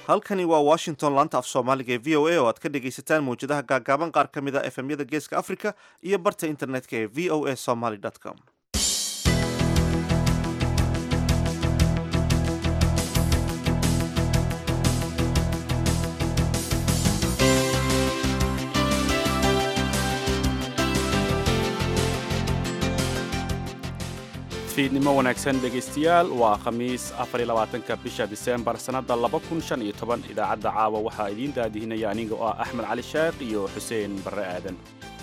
halkani waa washington laanta af soomaaliga ee v o a oo aad ka dhegaysataan mawjadaha gaagaaban qaar ka mid a efemyada geeska africa iyo barta internetka ee v o a somaly com fiidnimo wanaagsan dhegaystayaal waa khamiis afariyabaatanka bisha diseembar sannadda laba kun shan iyo toban idaacadda caawa waxaa idiin daadihinaya aniga oo ah axmed cali sheekh iyo xuseen barre aadan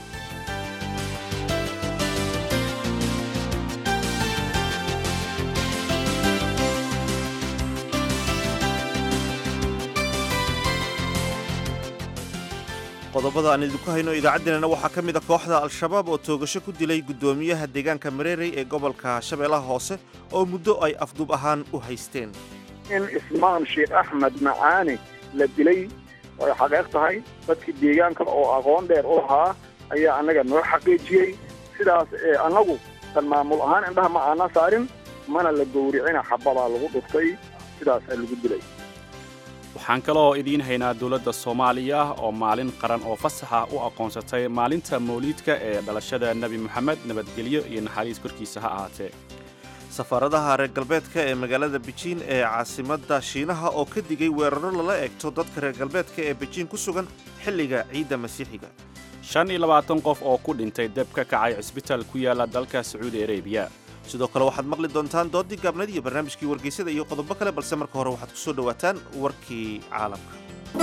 qodobada aan idinku hayno idaacaddeenana waxaa ka mid a kooxda al-shabaab oo toogasho ku dilay guddoomiyaha deegaanka mareerey ee gobolka shabeellaha hoose oo muddo ay afduub ahaan u haysteen in ismaan sheekh axmed macaani la dilay ay xaqeeq tahay dadkii deegaanka oo aqoon dheer u lahaa ayaa annaga noo xaqiijiyey sidaas annagu tan maamul ahaan indhaha ma aana saarin mana la gowricina xabadaa lagu dhuftay sidaasaa lagu dilay waxaan kaloo idiin haynaa dowladda soomaaliya oo maalin qaran oo fasaxa u aqoonsatay maalinta mawliidka ee dhalashada nebi moxamed nabadgelyo iyo naxariis korkiisa ha ahaatee safaaradaha reer galbeedka ee magaalada bejiin ee caasimadda shiinaha oo ka digay weeraro lala eegto dadka reer galbeedka ee bejiin ku sugan xilliga ciidda masiixiga shan iyo labaatan qof oo ku dhintay deb ka kacay cisbitaal ku yaala dalka sacuudi arabiya sidoo kale waxaad maqli doontaan doodii gaabnayd iyo barnaamijkii wargeysada iyo qodobo kale balse marka hore waxaad ku soo dhowaataan warkii caalamka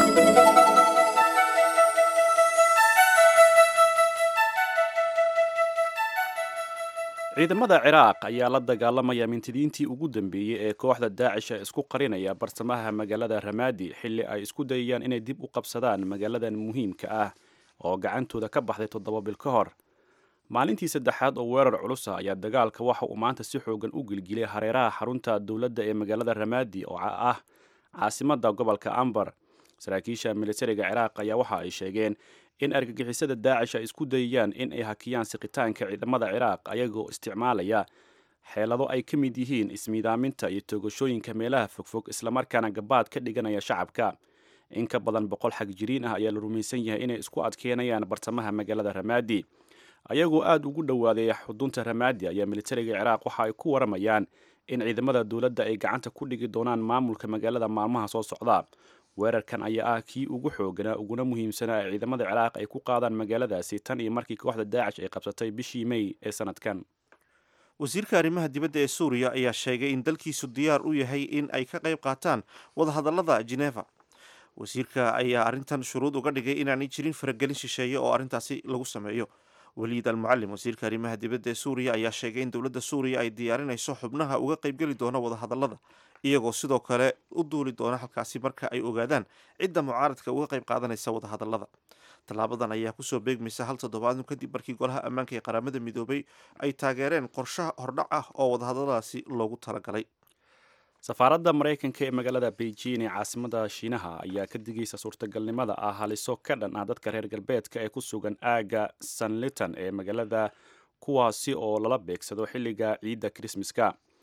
ciidamada ciraaq ayaa la dagaalamaya mintidiintii ugu dambeeyey ee kooxda daacish ee isku qarinaya barsamaha magaalada ramaadi xilli ay isku dayayaan inay dib u qabsadaan magaaladan muhiimka ah oo gacantooda ka baxday toddoba bil ka hor maalintii saddexaad oo weerar culus ah ayaa dagaalka waxa uu maanta si xoogan u gilgilay hareeraha xarunta dowladda ee magaalada ramaadi oo ah caasimadda gobolka ambar saraakiisha militariga ciraaq ayaa waxa ay sheegeen in argagixisada daacish ay isku dayayaan in ay hakiyaan siqitaanka ciidamada ciraaq ayagoo isticmaalaya xeelado ay ka mid yihiin ismiidaaminta iyo toogashooyinka meelaha fogfog islamarkaana gabaad ka dhiganaya shacabka in ka badan boqol xag jiriin ah ayaa la rumaysan yahay inay isku adkeynayaan bartamaha magaalada ramaadi ayagoo aada ugu dhowaaday xudunta ramaadi ayaa militariga ciraaq waxa ay ku waramayaan in ciidamada dowladda ay gacanta ku dhigi doonaan maamulka magaalada maalmaha soo socda weerarkan ayaa ah kii ugu xooganaa uguna muhiimsanaa ee ciidamada ciraaq ay ku qaadaan magaaladaasi tan iyo markii kooxda daacish ay qabsatay bishii mey ee sanadkan wasiirka arrimaha dibadda ee suuriya ayaa sheegay in dalkiisu diyaar u yahay in ay ka qayb qaataan wadahadallada geneva wasiirka ayaa arrintan shuruud uga dhigay inaanay jirin faragelin shisheeye oo arrintaasi lagu sameeyo waliid almucalim wasiirka arrimaha dibadda ee suuriya ayaa sheegay in dowladda suuriya ay diyaarinayso xubnaha uga qaybgeli doona wadahadallada iyagoo sidoo kale u duuli doona halkaasi marka ay ogaadaan cidda mucaaradka uga qayb qaadanaysa wadahadallada tallaabadan ayaa kusoo beegmaysa hal toddobaadun kadib markii golaha ammaanka ee qaramada midoobay ay taageereen qorshaha hordhac ah oo wadahadalladaasi loogu talagalay safaaradda maraykanka ee magaalada beijing ee caasimada shiinaha ayaa ka digaysa suurtagalnimada ah haliso ka dhan ah dadka reer galbeedka ee ku sugan aagga sanlitan ee magaalada kuwaasi oo lala beegsado xilliga ciidda krismaska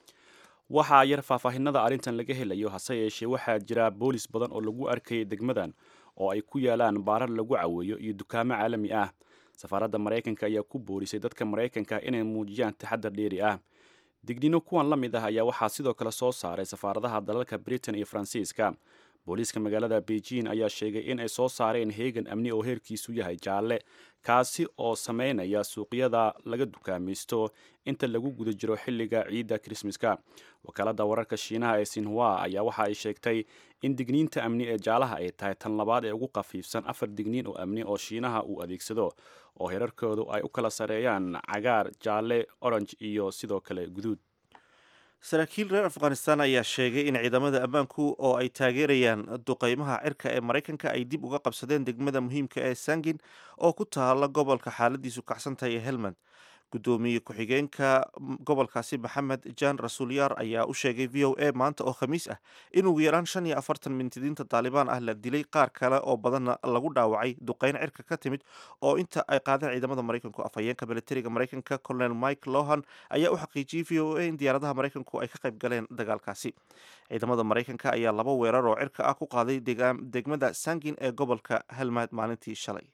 waxaa yar faahfaahinada arrintan laga helayo hase yeeshee waxaa jira boolis badan oo lagu arkayay degmadan oo ay ku yaalaan baarar lagu caweeyo iyo dukaamo caalami ah safaaradda maraykanka ayaa ku boorisay dadka maraykanka inay muujiyaan taxadar dheeri ah digniino kuwan la mid ah ayaa waxaa sidoo kale soo saaray safaaradaha dalalka britain iyo faransiiska booliiska magaalada beijing ayaa sheegay in ay soo saareen heegan amni oo heerkiisu yahay jaalle kaasi oo sameynaya suuqyada laga dukaamaysto inta lagu guda jiro xilliga ciidda krismaska wakaalada wararka shiinaha ee sinhua ayaa waxa ay sheegtay in digniinta amni ee jaalaha ay tahay tan labaad ee ugu khafiifsan afar digniin oo amni oo shiinaha uu adeegsado oo herarkoodu ay u kala sareeyaan cagaar jaalle orange iyo sidoo kale guduud saraakiil reer afghanistan ayaa sheegay in ciidamada ammaanku oo ay taageerayaan duqeymaha cirka ee maraykanka ay dib uga qabsadeen degmada muhiimka ee sangin oo ku taala gobolka xaaladiisu kacsan tahay ee helmand gudoomiye ku-xigeenka gobolkaasi maxamed jan rasuulyaar ayaa u sheegay v o a maanta oo khamiis ah in ugu yaraan shan iyo afartan mintidiinta taalibaan ah la dilay qaar kale oo badanna lagu dhaawacay duqeyn cirka ka timid oo inta ay qaadeen ciidamada maraykanku afhayeenka militariga maraykanka colonel mike lohan ayaa u xaqiijiyey v o a in diyaaradaha maraykanku ay ka qayb galeen dagaalkaasi ciidamada maraykanka ayaa laba weerar oo cirka ah ku qaaday degmada sangin ee gobolka helmad maalintii shalay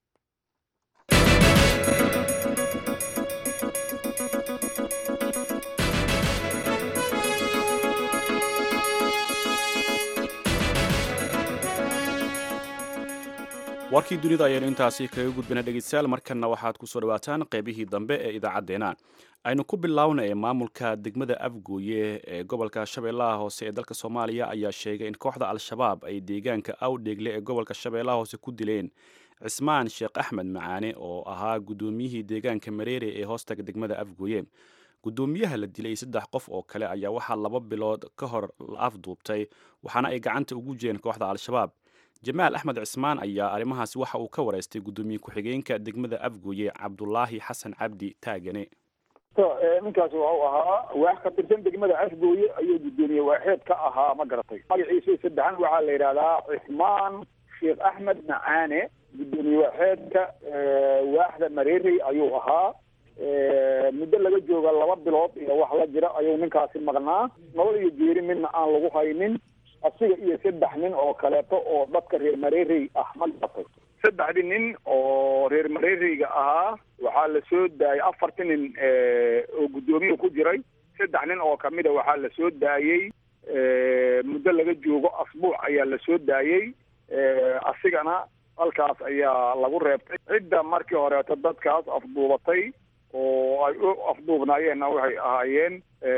warkii dunida ayaynu intaasi kaga gudbina dhegeystayaal markanna waxaad ku soo dhawaataan qaybihii dambe ee idaacaddeenna aynu ku biloawna ee maamulka degmada afgooye ee gobolka shabeellaha hoose ee dalka soomaaliya ayaa sheegay in kooxda al-shabaab ay deegaanka awdheegle ee gobolka shabeellaha hoose ku dileen cismaan sheekh axmed macaane oo ahaa guddoomiyihii deegaanka mareere ee hoostaga degmada afgooye guddoomiyaha la dilay saddex qof oo kale ayaa waxaa laba bilood ka hor la afduubtay waxaana ay gacanta ugu jireen kooxda al-shabaab jamaal axmed cismaan ayaa arrimahaasi waxa uu ka wareystay guddoomiye ku-xigeenka degmada afgooye cabdulaahi xasan cabdi taagane ninkaasi waxau ahaa waax ka tirsan degmada afgooye ayuu guddoomiye waaxeed ka ahaa ma garatay magaciisa saddexan waxaa la yidhahdaa cismaan sheekh axmed macaane guddoomiye waaxeedka waaxda mareerey ayuu ahaa muddo laga jooga laba bilood iyo wax la jira ayuu ninkaasi maqnaa nabad iyo geeri midna aan lagu haynin asiga iyo saddex nin oo kaleeto oo dadka reer mareerey ah ma garatay saddexdii nin oo reer mareereyga ahaa waxaa la soo daayay afartii nin oo guddoomiya ku jiray saddex nin oo kamida waxaa la soo daayey muddo laga joogo asbuuc ayaa la soo daayey asigana halkaas ayaa lagu reebtay cidda markii horeeto dadkaas afduubatay oo ay u afduubnaayeenna waxay ahaayeen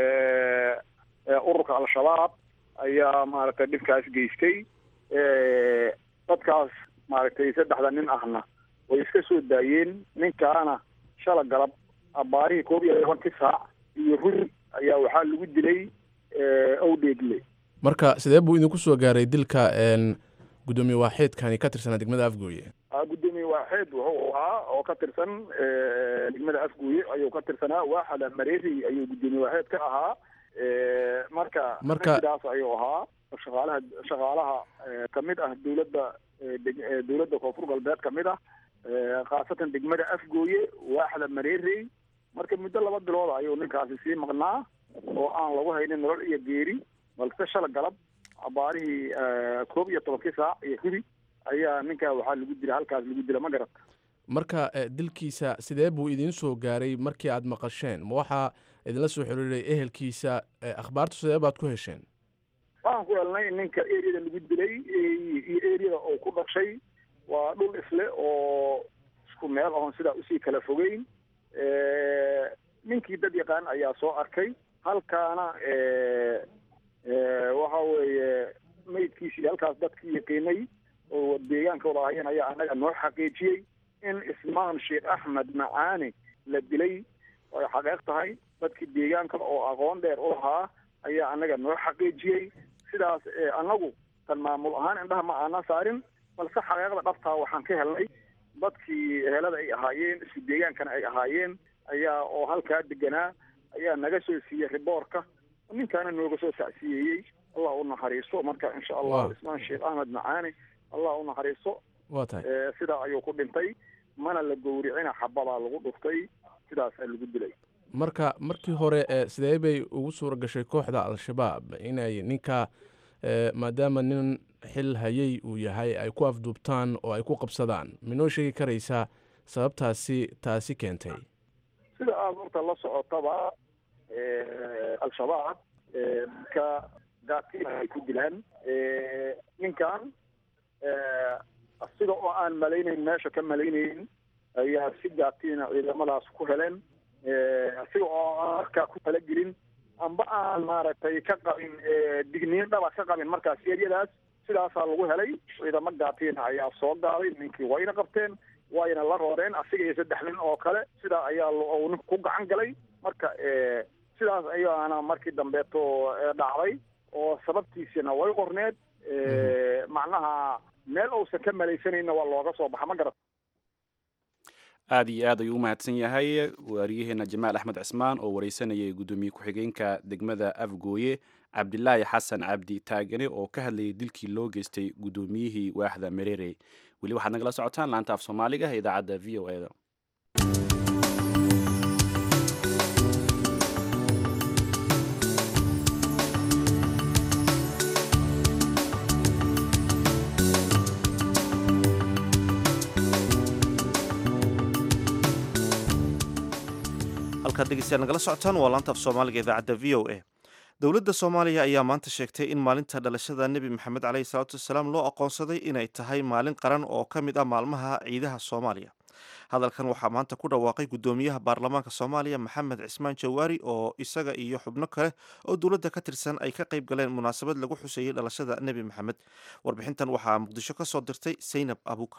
ururka al-shabaab ayaa maaragtay dhibkaas geystay dadkaas maaragtay saddexda nin ahna way iska soo daayeen ninkaana shala galab abaarihii koob iyo tobankii saac iyo ruri ayaa waxaa lagu dilay owdheegle marka sidee buu idinku soo gaaray dilka guddoomiye waaxeedkani ka tirsanaa degmada afgooye guddoomiye waaxeed wuxuu ahaa oo ka tirsan degmada afgooye ayuu ka tirsanaa waaxda mareeri ayuu guddoomiye waaxeed ka ahaa marka Marka- sidaas ayuu ahaa shaqaalaha shaqaalaha kamid ah dowladda dowladda koonfur galbeed kamid ah khaasatan degmada afgooye waaxda mareerey marka muddo laba bilood ayuu ninkaasi sii maqnaa oo aan lagu haynin nolol iyo geeri balse shala galab abaarihii koob iyo tobankii saac iyo hudi ayaa ninkaa waxaa lagu dila halkaas lagu dila ma garata marka eh, dilkiisa sidee buu idiin soo gaaray markii aad maqasheen ma waxaa idinla soo xiriiray ehelkiisa eh, akhbaartu sidee baad ku hesheen waxaan ku helnay ninka eriyada lagu dilay iyo eriyada uu ku dhashay waa dhul isle oo isku meel oon sidaa usii kala fogeyn ninkii dad yaqaan ayaa soo arkay halkaana waxa weeye maydkiisii halkaas dadkii yaqiinay oo deegaanka wada ahayeen ayaa annaga noo xaqiijiyey in ismaan sheekh axmed macaane la dilay ay xaqeeq tahay dadkii deegaanka oo aqoon dheer u lahaa ayaa annaga noo xaqiijiyey sidaas annagu tan maamul ahaan indhaha ma aanan saarin balse xaqeeqda dhabtaa waxaan ka helnay dadkii ehelada ay ahaayeen isku deegaankana ay ahaayeen ayaa oo halkaa deganaa ayaa naga soo siiyey riboorka ninkaana nooga soo sacsiyeeyey allah u naxariiso marka insha allah Wow. ismaan sheekh axmed macaane allah u naxariiso waa tahay Eh, sidaa ayuu ku dhintay mana la gowricina xabadaa lagu dhuftay sidaasaa lagu dilay marka markii hore eh, sidee bay ugu suura gashay kooxda al-shabaab inay ninka eh, maadaama nin xil hayay uu yahay ay ku afduubtaan oo ay ku qabsadaan minoo sheegi karaysaa sababtaasi taasi keentay sida aada horta la socotaba eh, al-shabaab eh, dadka gaadkiina ay ku dilaan Eh, ninkan eh, asiga oo aan malaynayn meesha ka malaynayn ayaa si gaadkiina ciidamadaas ku heleen Eh, asiga oo aan markaa ku talagelin amba aan maaragtay ka qabin eh, digniin dhaba ka qabin markaas eryadaas sidaasaa lagu helay ciidamo gaatiina ayaa soo gaaday ninkii wayna qabteen wayna la rooreen asiga iyo saddex nin oo kale sidaa ayaa lo- uu ninku ku gacan galay marka eh, sidaas ayaana markii dambeeto eh, dhacday oo sababtiisina way qorneed Eh, macnaha meel uusan ka malaysanayna waa looga soo baxa ma garat aad iyo aad ayuu u mahadsan yahay waariyaheena jamaal axmed cismaan oo wareysanayay guddoomiye ku-xigeenka degmada afgooye cabdilaahi xasan cabdi taagane oo ka hadlayay dilkii loo geystay guddoomiyihii waaxda merere weli waxaad nagala socotaan laanta af soomaaliga ee idaacadda v o eda halkaad dhegeystayaal nagala socotaan waa laanta af soomaaliga idaacadda v o a dowladda soomaaliya ayaa maanta sheegtay in maalinta dhalashada nebi maxamed caleyhi salaatu wasalaam loo aqoonsaday inay tahay maalin qaran oo ka mid ah maalmaha ciidaha soomaaliya hadalkan waxaa maanta ku dhawaaqay guddoomiyaha baarlamaanka soomaaliya maxamed cismaan jawaari oo isaga iyo xubno kale oo dowladda ka tirsan ay ka qayb galeen munaasabad lagu xuseeyey dhalashada nebi maxamed warbixintan waxaa muqdisho ka soo dirtay saynab abuukar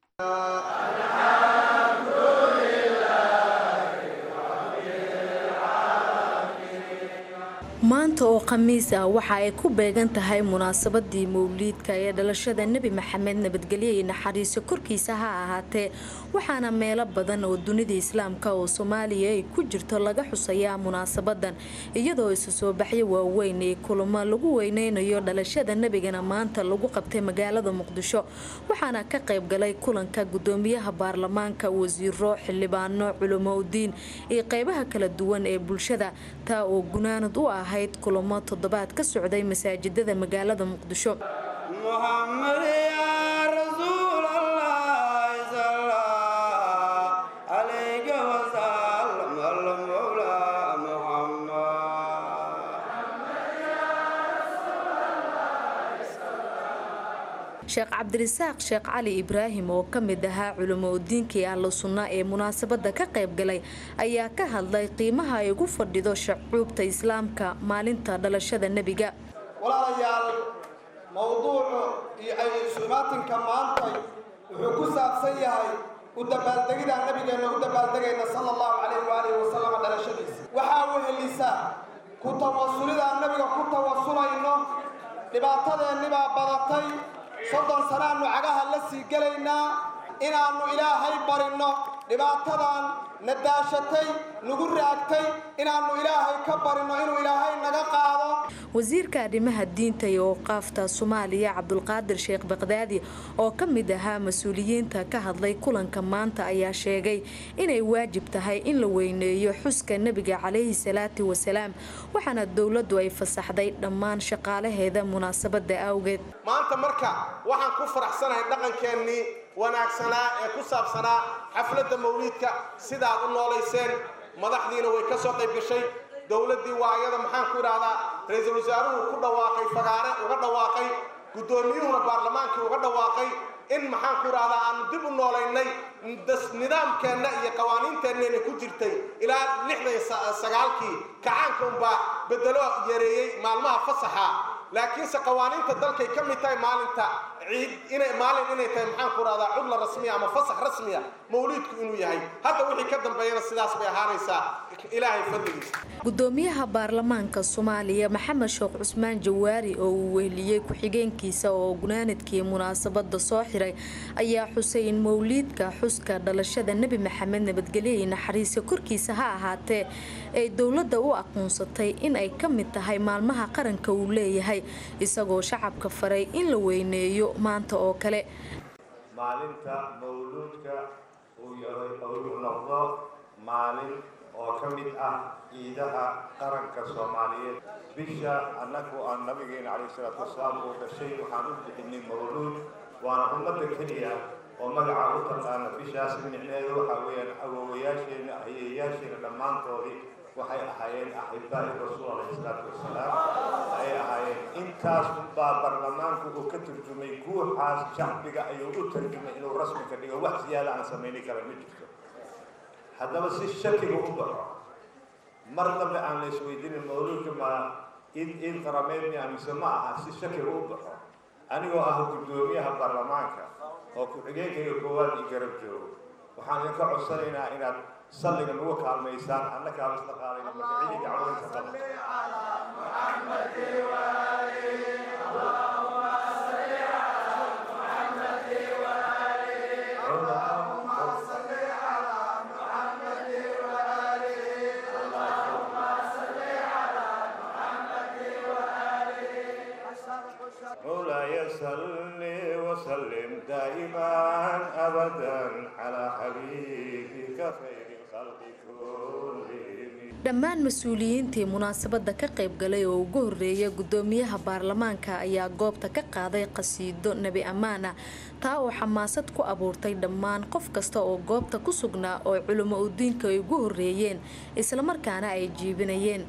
maanta oo khamiis ah waxa ay ku beegan tahay munaasabadii mawliidka ee dhalashada nebi maxamed nabadgelyo iyo naxariiso korkiisa ha ahaatee waxaana meelo badan oo dunida islaamka oo soomaaliya ay ku jirto laga xusayaa munaasabadan iyadoo isu soo baxyo waaweyn ee kulamo lagu weyneynayo dhalashada nebigana maanta lagu qabtay magaalada muqdisho waxaana ka qayb galay kulanka gudoomiyaha baarlamaanka wasiiro xildhibaano culamo udiin iyo qeybaha kala duwan ee bulshada taa oo gunaanad u ahayd kulamo toddobaad ka socday masaajidada magaalada muqdisho sheekh cabdirisaaq sheekh cali ibraahim oo ka mid ahaa culamo udiinkii ahlu sunna ee munaasabada ka qayb galay ayaa ka hadlay qiimaha ay ugu fadhido shacuubta islaamka maalinta dhalashada nebiga walaalayaal mowduucu iyo aysuimaatinka maantay wuxuu ku saabsan yahay u dabaaldegida nabigeenna u dabaaldegayna sala allahu calayh waalihi wasalam dhalashadiisa waxaa wehelisa ku tawasulidaan nabiga ku tawasulayno dhibaatadeennibaa badatay soddon sanaannu cagaha la sii gelaynaa inaannu ilaahay barinno dhibaatadan na daashatay nagu raagtay inaannu ilaahay ka barinno inuu ilaahay naga qaado wasiirka arrimaha diinta iyo awqaafta soomaaliya cabdulqaadir sheekh baqdaadi oo ka mid ahaa mas-uuliyiinta ka hadlay kulanka maanta ayaa sheegay inay waajib tahay in la weyneeyo xuska nebiga calayhi salaatu wasalaam waxaana dowladdu ay fasaxday dhammaan shaqaalaheeda munaasabada awgeed maanta marka waxaan ku faraxsanahay dhaqankeennii wanaagsanaa ee ku saabsanaa xafladda mawliidka sidaad u noolayseen madaxdiina way ka soo qayb gashay dowladdii waa ayada maxaan ku idhaahdaa ra-iisul wasaaruhu ku dhawaaqay fagaare uga dhawaaqay guddoomiyuhuna baarlamaankii uga dhawaaqay in maxaan ku idhahdaa aanu dib u noolaynay nidaamkeenna iyo qawaaniinteennayna ku jirtay ilaa lixdan sagaalkii kacaanka unbaa bedelo yareeyey maalmaha fasaxa laakiinse qawaaniinta dalkay ka mid tahay maalinta ciid inay maalin inay tahay maxaan ku rahdaa cudla rasmiya ama fasax rasmiya mawliidku inuu yahay hadda wixii ka dambeeyana sidaas bay ahaanaysaa ilaahay fadligiisa gudoomiyaha baarlamaanka soomaaliya maxamed sheekh cusmaan jawaari oo uu weheliyey ku-xigeenkiisa oo gunaanadkii munaasabada soo xiray ayaa xusay in mawliidka xuska dhalashada nebi maxamed nabadgelyo iyo naxariisa korkiisa ha ahaatee ay dowladda u aqoonsatay in ay ka mid tahay maalmaha qaranka uu leeyahay isagoo shacabka faray in la weyneeyo maanta oo kale maalinta mawluudka uu yahay uu noqdo maalin oo ka mid ah ciidaha qaranka soomaaliyeed bisha annagu aan nabigeena calayhi salaatu wasalaam uu dhashay waxaan u bixinay mawluud waana ummadda keliya oo magaca u taqaana bishaas micneedu waxaa weeyaan awowayaasheenna ayeeyaasheena dhammaantoodii waxay ahaayeen axibaa'i rasuul alayhi salaatu wasalaam ayay ahaayeen intaas unbaa baarlamaanku uu ka turjumay guuxaas shacbiga ayuu u tarjumay inuu rasmi ka dhigo wax siyaada aan samayni kara ma jirto haddaba si shakiga u baxo mar dambe aan la isweydiinin mawluudka ma id id qarameedni amise ma aha si shakiga u baxo anigoo ah guddoomiyaha baarlamaanka oo ku-xigeenkayga koowaad io garab joogo waxaan idinka codsanaynaa inaad salliga nagu kaalmaysaan annakaa isla qaadayna magacidii dacwooyinka qaban صل وسلم دائما أبدا على حبيبك خير الخلق كلهم dhammaan mas-uuliyiintii munaasabadda ka qayb galay oo ugu horreeya guddoomiyaha baarlamaanka ayaa goobta ka qaaday qasiido nebi ammaana taa oo xamaasad ku abuurtay dhammaan qof kasta oo goobta ku sugnaa oo culimo udiinka ay ugu horreeyeen islamarkaana ay jiibinayeen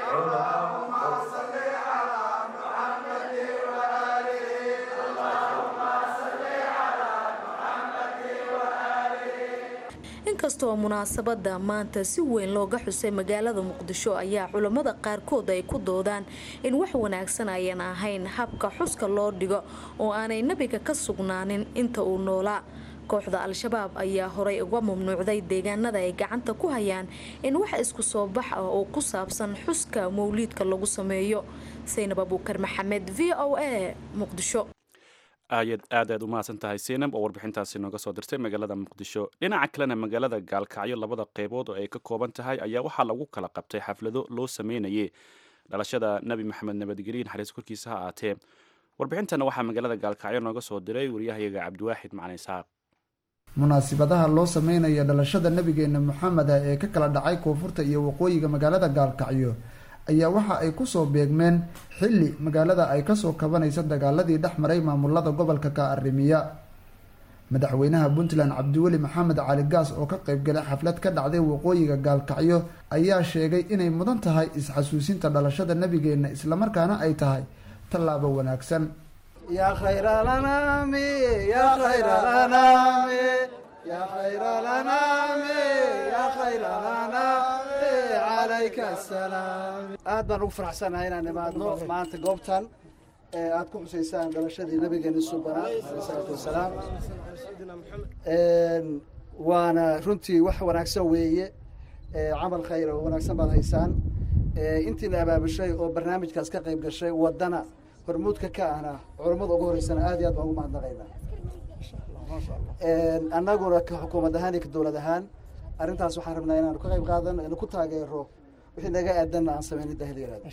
inkastoo munaasabada maanta si weyn looga xusay magaalada muqdisho ayaa culammada qaarkood ay ku doodaan in wax wanaagsan ayan ahayn habka xuska loo dhigo oo aanay nebiga ka sugnaanin inta uu noolaa kooxda al-shabaab ayaa horay uga mamnuucday deegaanada ay gacanta ku hayaan in wax isku soo bax ah oo ku saabsan xuska mawliidka lagu sameeyo saynab abuukar maxamed v o a muqdisho aayad aad aad u mahadsan tahay seynab oo warbixintaasi nooga soo dirtay magaalada muqdisho dhinaca kalena magaalada gaalkacyo labada qeybood oo ay ka kooban tahay ayaa waxaa lagu kala qabtay xaflado loo sameynayay dhalashada nebi maxamed nabadgelye naxariis korkiisa ha aatee warbixintana waxaa magaalada gaalkacyo nooga soo diray waryahayaga cabdiwaaxid macalin isxaaq munaasibadaha loo sameynaya dhalashada nebigeena moxameda ee ka kala dhacay koonfurta iyo waqooyiga magaalada gaalkacyo ayaa waxa ay kusoo beegmeen xilli magaalada ay kasoo kabanaysa dagaaladii dhex maray maamulada gobolka ka arrimiya madaxweynaha puntland cabdiweli maxamed cali gaas oo ka qaybgalay xaflad ka dhacday waqooyiga gaalkacyo ayaa sheegay inay mudan tahay is-xasuusinta dhalashada nebigeena islamarkaana ay tahay tallaabo wanaagsan يا خير الأنام يا خير الأنام يا خير الأنام يا خير الأنام عليك السلام aad baan ugu faraxsanahay inaan imaadno maanta goobtan ee aad ku xusaysaan dhalashadii nabigeena subanaa aleyh salaatu wasalaam waana runtii wax wanaagsan weeye camal khayr oo wanaagsan baad haysaan intiina abaabushay oo barnaamijkaas ka qayb gashay wadana hormuudka ka ahna culammada ugu horeysana aad iyo aad baan ugu mahadnaqaynaa annaguna ka xukuumad ahaan iyo ka dowlad ahaan arrintaas waxaan rabnaa inaanu ka qayb qaadano inu ku taageero wixii naga aadanna aan sameynay dahil yaraado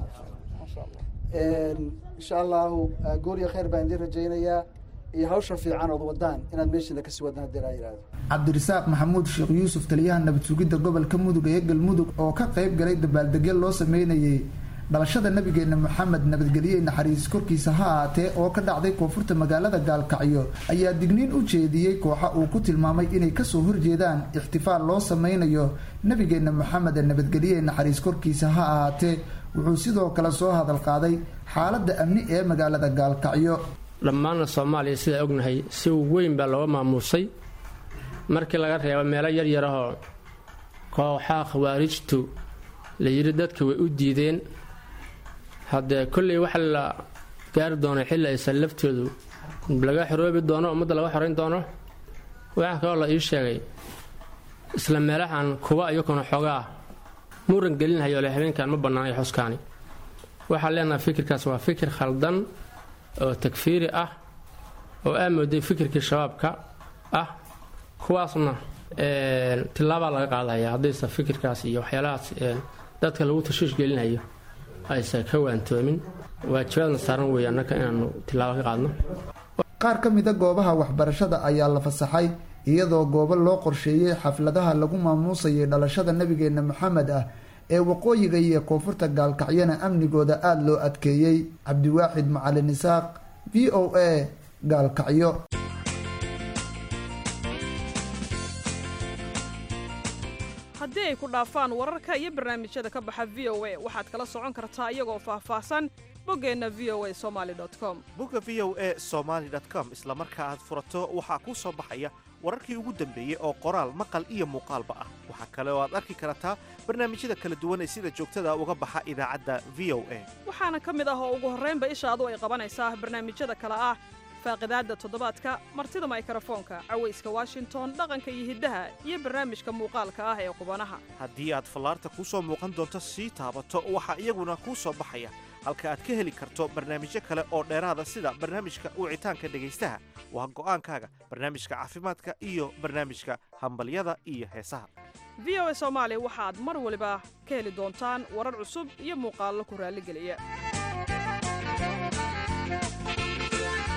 insha allahu goor iyo khayr baan idiin rajaynayaa iyo hawsha fiican ood wadaan inaad meeshiina kasii wadaan haddii laa yihahdo cabdirasaaq maxamuud sheekh yuusuf taliyaha nabad sugidda gobolka mudug ee galmudug oo ka qayb galay dabaaldegyo loo sameynayay dhalashada nabigeena moxamed nabadgelye naxariis korkiisa ha aatee oo ka dhacday koonfurta magaalada gaalkacyo ayaa digniin u jeediyey kooxa uu ku tilmaamay inay kasoo horjeedaan ixtifaal loo sameynayo nabigeena moxamed nabadgelye naxariis korkiisa ha ahaatee wuxuu sidoo kale soo hadal qaaday xaaladda amni ee magaalada gaalkacyo dhammaanna soomaaliya sidaa ognahay si weyn baa looga maamuusay markii laga reebo meelo yaryar ahoo kooxaha khawaarijtu la yidhi dadka way u diideen haddee kolley waxa la gaari doona xilli aysan laftoodu laga xoroobi doono ummadda laga xorayn doono waxaa kaloo la ii sheegay isla meelahan kuwa iyakuna xoogaa muran gelinhayo le habeenkan ma bannaanay xuskaani waxaan leenahay fikirkaas waa fikir khaldan oo takfiiri ah oo aa mooday fikirkii shabaabka ah kuwaasna tilaabaa laga qaadaya haddaysa fikirkaas iyo waxyaalahaas dadka lagu tashiish gelinayo aysan ka waantoomin waajibaadna saaran weeye annaka inaanu tilaabo ka qaadno qaar ka mida goobaha waxbarashada ayaa la fasaxay iyadoo goobo loo qorsheeyey xafladaha lagu maamuusayay dhalashada nabigeena moxamed ah ee waqooyiga iyo koonfurta gaalkacyana amnigooda aada loo adkeeyey cabdiwaaxid macalin isaaq v o a gaalkacyo haddii ay ku dhaafaan wararka iyo barnaamijyada ka baxa v o a waxaad kala socon kartaa iyagoo faahfaahsan boggeenna v o a somaali com bogga v o a somaali com isla marka aad furato waxaa kuu soo baxaya wararkii ugu dambeeyey oo qoraal maqal iyo muuqaalba ah waxaa kale oo aad arki kartaa barnaamijyada kala duwan ee sida joogtada uga baxa idaacadda v o a waxaana ka mid ah oo ugu horraynba ishaadu ay qabanaysaa barnaamijyada kale ah faaqidaadda toddobaadka martida maykarafoonka cawayska washington dhaqanka iyo hiddaha iyo barnaamijka muuqaalka ah ee qubanaha haddii aad fallaarta kuu soo muuqan doonto sii taabato waxaa iyaguna kuu soo baxaya halka aad ka heli karto barnaamijyo kale oo dheeraada sida barnaamijka wicitaanka dhegaystaha waa go'aankaaga barnaamijka caafimaadka iyo barnaamijka hambalyada iyo heesaha v o a soomaali waxaad mar waliba ka heli doontaan warar cusub iyo muuqaallo ku raalligeliya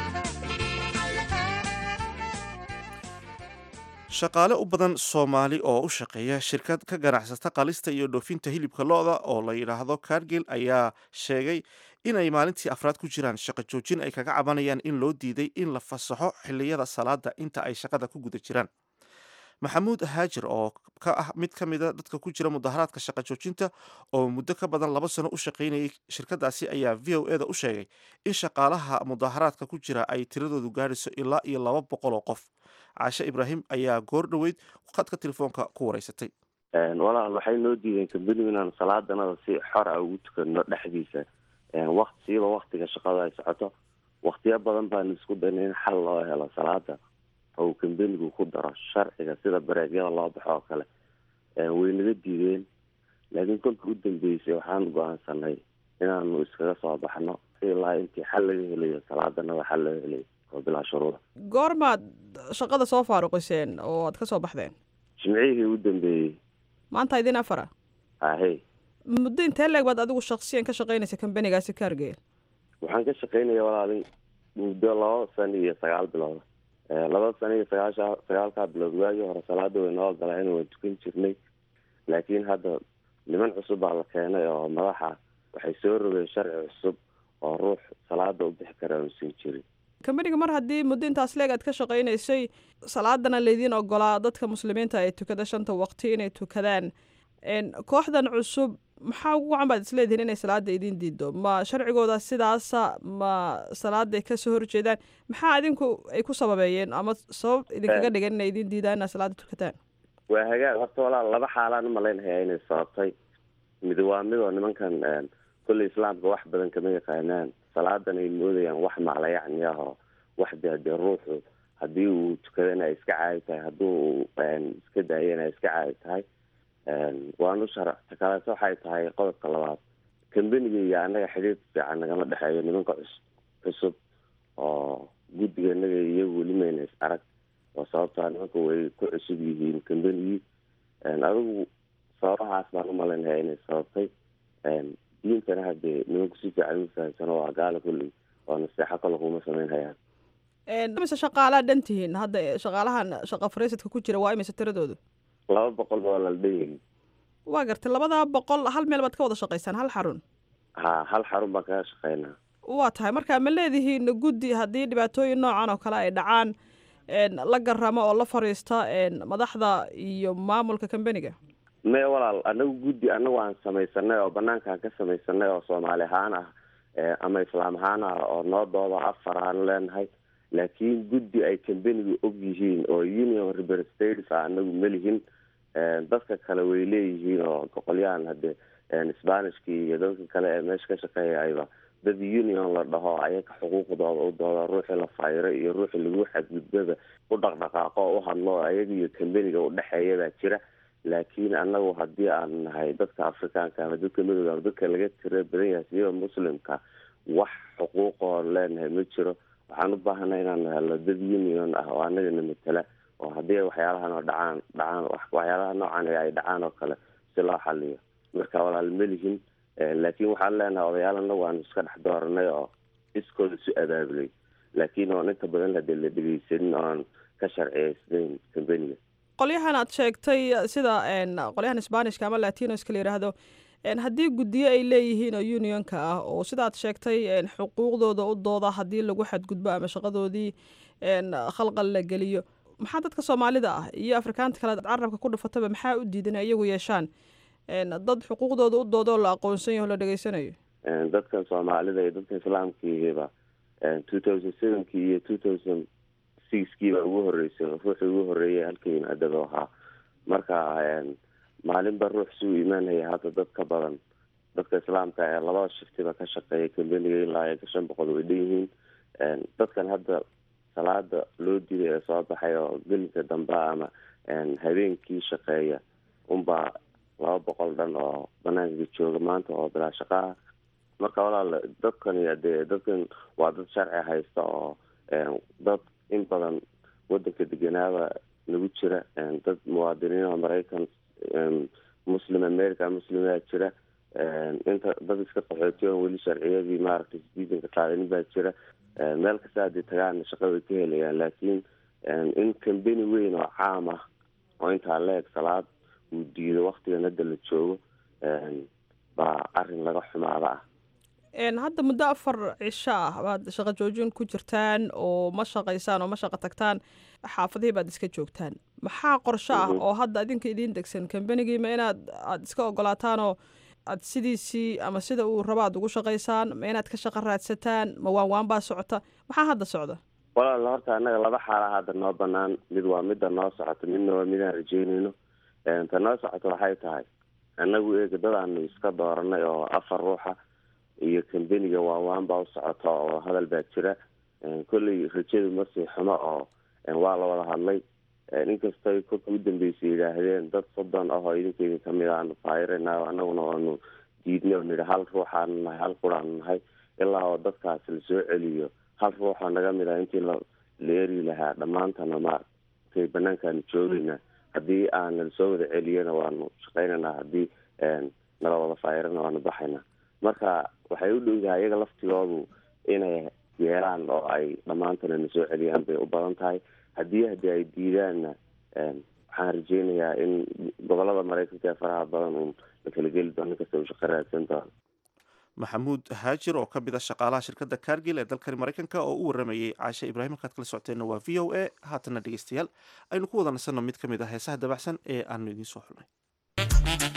shaqaale u badan soomaali oo u shaqeeya shirkad ka ganacsata qalista iyo dhoofinta hilibka lo-da oo la yidhaahdo kargil ayaa sheegay inay maalintii afraad ku jiraan shaqo joojin ay kaga cabanayaan in loo diiday in la fasaxo xiliyada salaada inta ay shaqada ku guda jiraan maxamuud haajir oo ka ah mid ka mida dadka ku jira mudaharaadka shaqo joojinta oo muddo ka badan laba sano u shaqaynayay shirkadaasi ayaa v o eda u sheegay in shaqaalaha mudaharaadka ku jira ay tiradoodu gaadhayso ilaa iyo laba boqol oo qof caashe ibraahim ayaa goor dhoweyd khadka telefoonka ku wareysatay walaal waxay noo diideen kambanigu inaan salaadanada si xor ah ugu tukano dhexdiisa waqti siiba waktiga shaqada ay socoto waktiyo badan baan isku dayna in xal loo helo salaada oo kambanigu ku daro sharciga sida bareegyada loo baxo oo kale way naga diideen laakiin kolka u dambeysay waxaan go-aansanay inaanu iskaga soo baxno ilaa intii xal laga helayo salaadanada xal laga helayo oo bilaa shuruuda goormaad shaqada soo faaruqiseen oo aad ka soo baxdeen jimcihii u dambeeyey maanta idin afara ahey muddo intee leeg baad adigu shaksiyan ka shaqaynaysa kambanigaasi kaargeel waxaan ka shaqaynaya walaalin muddo laba sano iyo sagaal bilood laba sano iyo sagaasha sagaalkaa bilood waagii hore salaada way noo ogolaayeen waan tukan jirnay laakiin hadda niman cusub baa la keenay oo madaxa waxay soo rogeen sharci cusub oo ruux salaada u bixi kara uusan jirin kambaniga mar haddii muddo intaas leeg aad ka shaqaynaysay salaadana laydiin ogolaa dadka muslimiinta ay tukada shanta waqti inay tukadaan kooxdan cusub maxaa ugu wacan baad isleedihiin inay salaada idiin diido ma sharcigooda sidaasa ma salaaday kasoo horjeedaan maxaa idinku ay ku sababeeyeen ama sabab idinkaga dhigan inay idiin diidaan inaad salaada tukataan waa hagaag horta walaal laba xaalaan umalaynhayaa inay sababtay mid waa midoo nimankan kolley islaamka wax badan kama yaqaanaan salaadan ay moodayaan wax maclayacni ah oo wax dee dee ruuxu haddii uu tukadana ay iska caadi tahay haddii uu iska daayana ay iska caadi tahay waanu sharcta kaleeto waxay tahay qodobka labaad kambaniga iyo annaga xidhiir fiican nagama dhexeeyo nimanka cus cusub oo guddiga inaga iyagu weli mayna is arag oo sababtaa nimanka way ku cusub yihiin kambanigii adigu sababahaas baan umalaynaya inay sababtay diintana haddee nimanku si fiican u fahamsano waa gaala kulley oo naseexo kale kuma samayn hayaan imise shaqaalaa dhan tihiin hadda shaqaalahan shaqa fariisadka ku jira waa imise tiradoodu laba boqol baa la dhanyihin waa gartay labadaa boqol hal meel baad ka wada shaqaysaan hal xarun ha hal xarun baan kaga shaqeynaa waa tahay marka ma leedihiin guddi haddii dhibaatooyin noocan oo kale ay dhacaan la garamo oo la fariista madaxda iyo maamulka kambaniga me walaal anagu guddi anagu aan samaysanay oo banaankaan ka samaysanay oo soomaali ahaan ah ama islaam ahaan ah oo noodooda afar aanu leenahay laakiin guddi ay kambanigu og yihiin oo union representatives ah anagu melihin dadka kale way leeyihiin oo boqolyahan hadde spanishkii iyo dadka kale ee meesha ka shaqeeyayba dad union la dhaho ayaga xuquuqdooda u dooda ruuxii la fayro iyo ruuxii lagu xadgudbaba u dhaqdhaqaaqo u hadlo ayaga iyo kambaniga udhexeeya baa jira laakiin anagu haddii aan nahay dadka afrikaanka ama dadka madooda ama dadka laga tira badan yahay siba muslimka wax xuquuqoo leenahay ma jiro waxaan u baahanay inaan helno dad union ah oo anagana matala oo haddii waxyaalahan oo dhacaan dhacaan waxyaalaha noocan ay dhacaan oo kale si loo xaliyo marka walaal melihin laakiin waxaan leenahay odayaal anagu aan iska dhex dooranay oo iskooda isu abaabulay laakiin oon inta badan hadee la dhegeysanin oon ka sharciyeysnayn kambaniga qolyahan aad sheegtay sida qolyahan sbanishka ama latinoska la yidhaahdo haddii guddiyo ay leeyihiin oo unionka ah oo sidaad sheegtay xuquuqdooda u dooda haddii lagu xadgudbo ama shaqadoodii khalqal la geliyo maxaa dadka soomaalida ah iyo afrikaanta kale carabka ku dhufataba maxaa u diidan iyagu yeeshaan dad xuquuqdooda u dooda oo la aqoonsan yaho la dhegeysanayo dadkan soomaalida iyo dadka islaamkiiba two thousand sevenkii iyo two thousand sixkii baa ugu horeysay ruuxii ugu horeeyay halka yimaadaba ahaa marka maalinba ruux suu imaanaya hadda dad ka badan dadka islaamka ee labada shiftiba ka shaqeeya kambaniga ilaa iyo shan boqol way dhan yihiin dadkan hadda salaada loo dilay ee soo baxay oo gelinka dambe ama habeenkii shaqeeya unbaa laba boqol dhan oo banaanka jooga maanta oo bilaa shaqaha marka walaal dadkan dee dadkan waa dad sharci haysta oo dad in badan wadanka deganaaba nagu jira dad muwaadiniin oo maraykan muslim america muslimaa jira inta dad iska qaxootiy oo weli sharciyadii maaragtay sidiisanka qaadanin baa jira meel kasta haddii tagaana shaqa way ka helayaan laakiin in kambeni weyn oo caam ah oo intaa leeg salaad uu diido waktigan hadda la joogo baa arin laga xumaada ah hadda muddo afar cisho ah baad shaqo joojin ku jirtaan oo ma shaqaysaan oo ma shaqo tagtaan xaafadihii baad iska joogtaan maxaa qorsho ah oo hadda idinka idiin degsan kambenigiima inaad aada iska ogolaataanoo aad sidiisii ama sida uu rabo aad ugu shaqaysaan ma inaad ka shaqo raadsataan ma waan waan baa socota maxaa hadda socda walaal horta annaga laba xaala hadda noo banaan mid waa midda noo socota midna waa midaan rajeynayno ta noo socota waxay tahay annagu eega dadaanu iska dooranay oo afar ruuxa iyo kambeniga waawaan baa u socota oo hadal baa jira kolley rajadu masii xumo oo waa la wada hadlay inkastay kolka u dambeysay yidhaahdeen dad soddon ah oo idinkeydin kamid aanu faayirana anaguna waanu diidnay oo nidhi hal ruuxaanu nahay hal quraanu nahay ilaa oo dadkaas lasoo celiyo hal ruuxoo naga mid ah intii la la eri lahaa dhammaantana maaragtay banaankaanu joogayna haddii aan lasoo wada celiyana waanu shaqaynaynaa haddii nala wada faayirana waanu baxaynaa marka waxay u dhowdahay iyaga laftigoodu inay yeelaan oo ay dhammaantana na soo celiyaan bay u badan tahay haddii haddii ay diidaanna waxaan rajeynayaa in gobolada maraykanka ee faraha badan uun la kala geli doono nin kasta uu shaqo raadsan doono maxamuud haajir oo ka mid a shaqaalaha shirkadda cargil ee dalkani maraykanka oo u waramayey caashe ibraahim halkaad kala socoteenna waa v o a haatana dhegeystayaal aynu ku wada nasanno mid ka mid ah heesaha dabacsan ee aanu idiin soo xulnay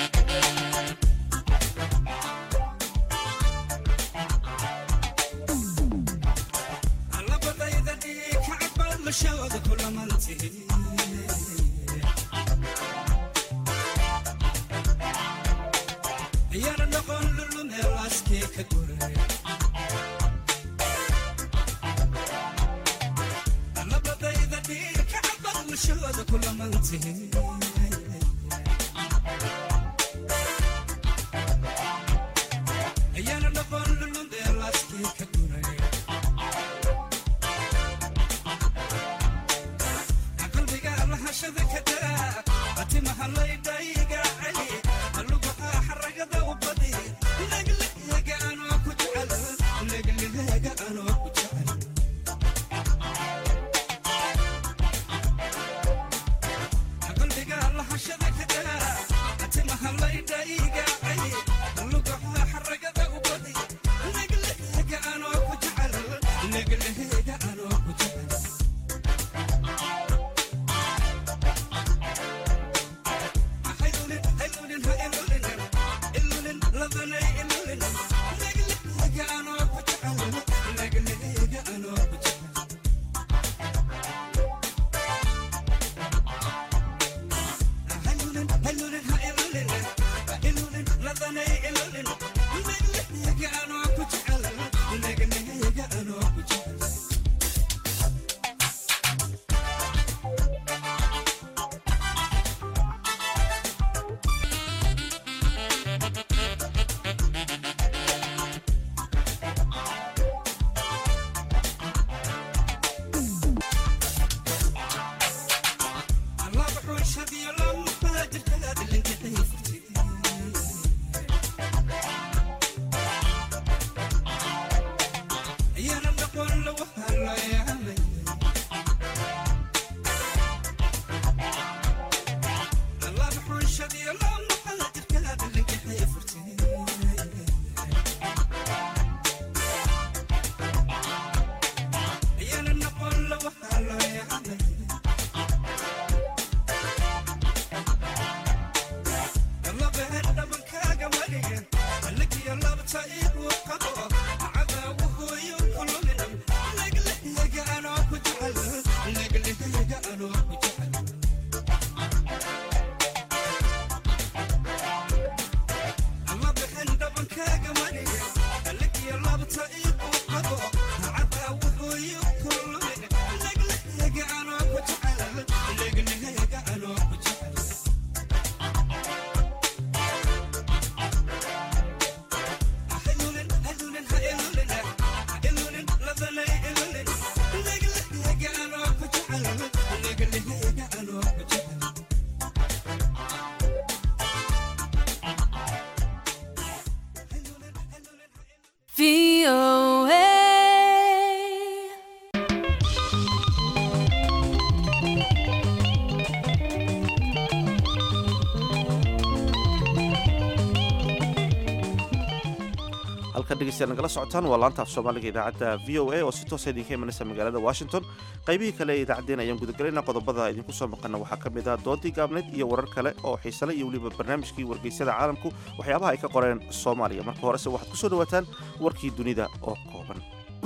halka dhegeystayaal nagala socotaan waa laanta af soomaaliga idaacadda v o a oo si toosa idinka imanaysa magaalada washington qaybihii kale ee idaacaddeen ayaan gudagalaynaa qodobada idinku soo maqana waxaa ka mid ah doodii gaabneyd iyo warar kale oo xiisale iyo weliba barnaamijkii wargeysyada caalamku waxyaabaha ay ka qoreen soomaaliya marka horese waxaad ku soo dhawaataan warkii dunida oo kooban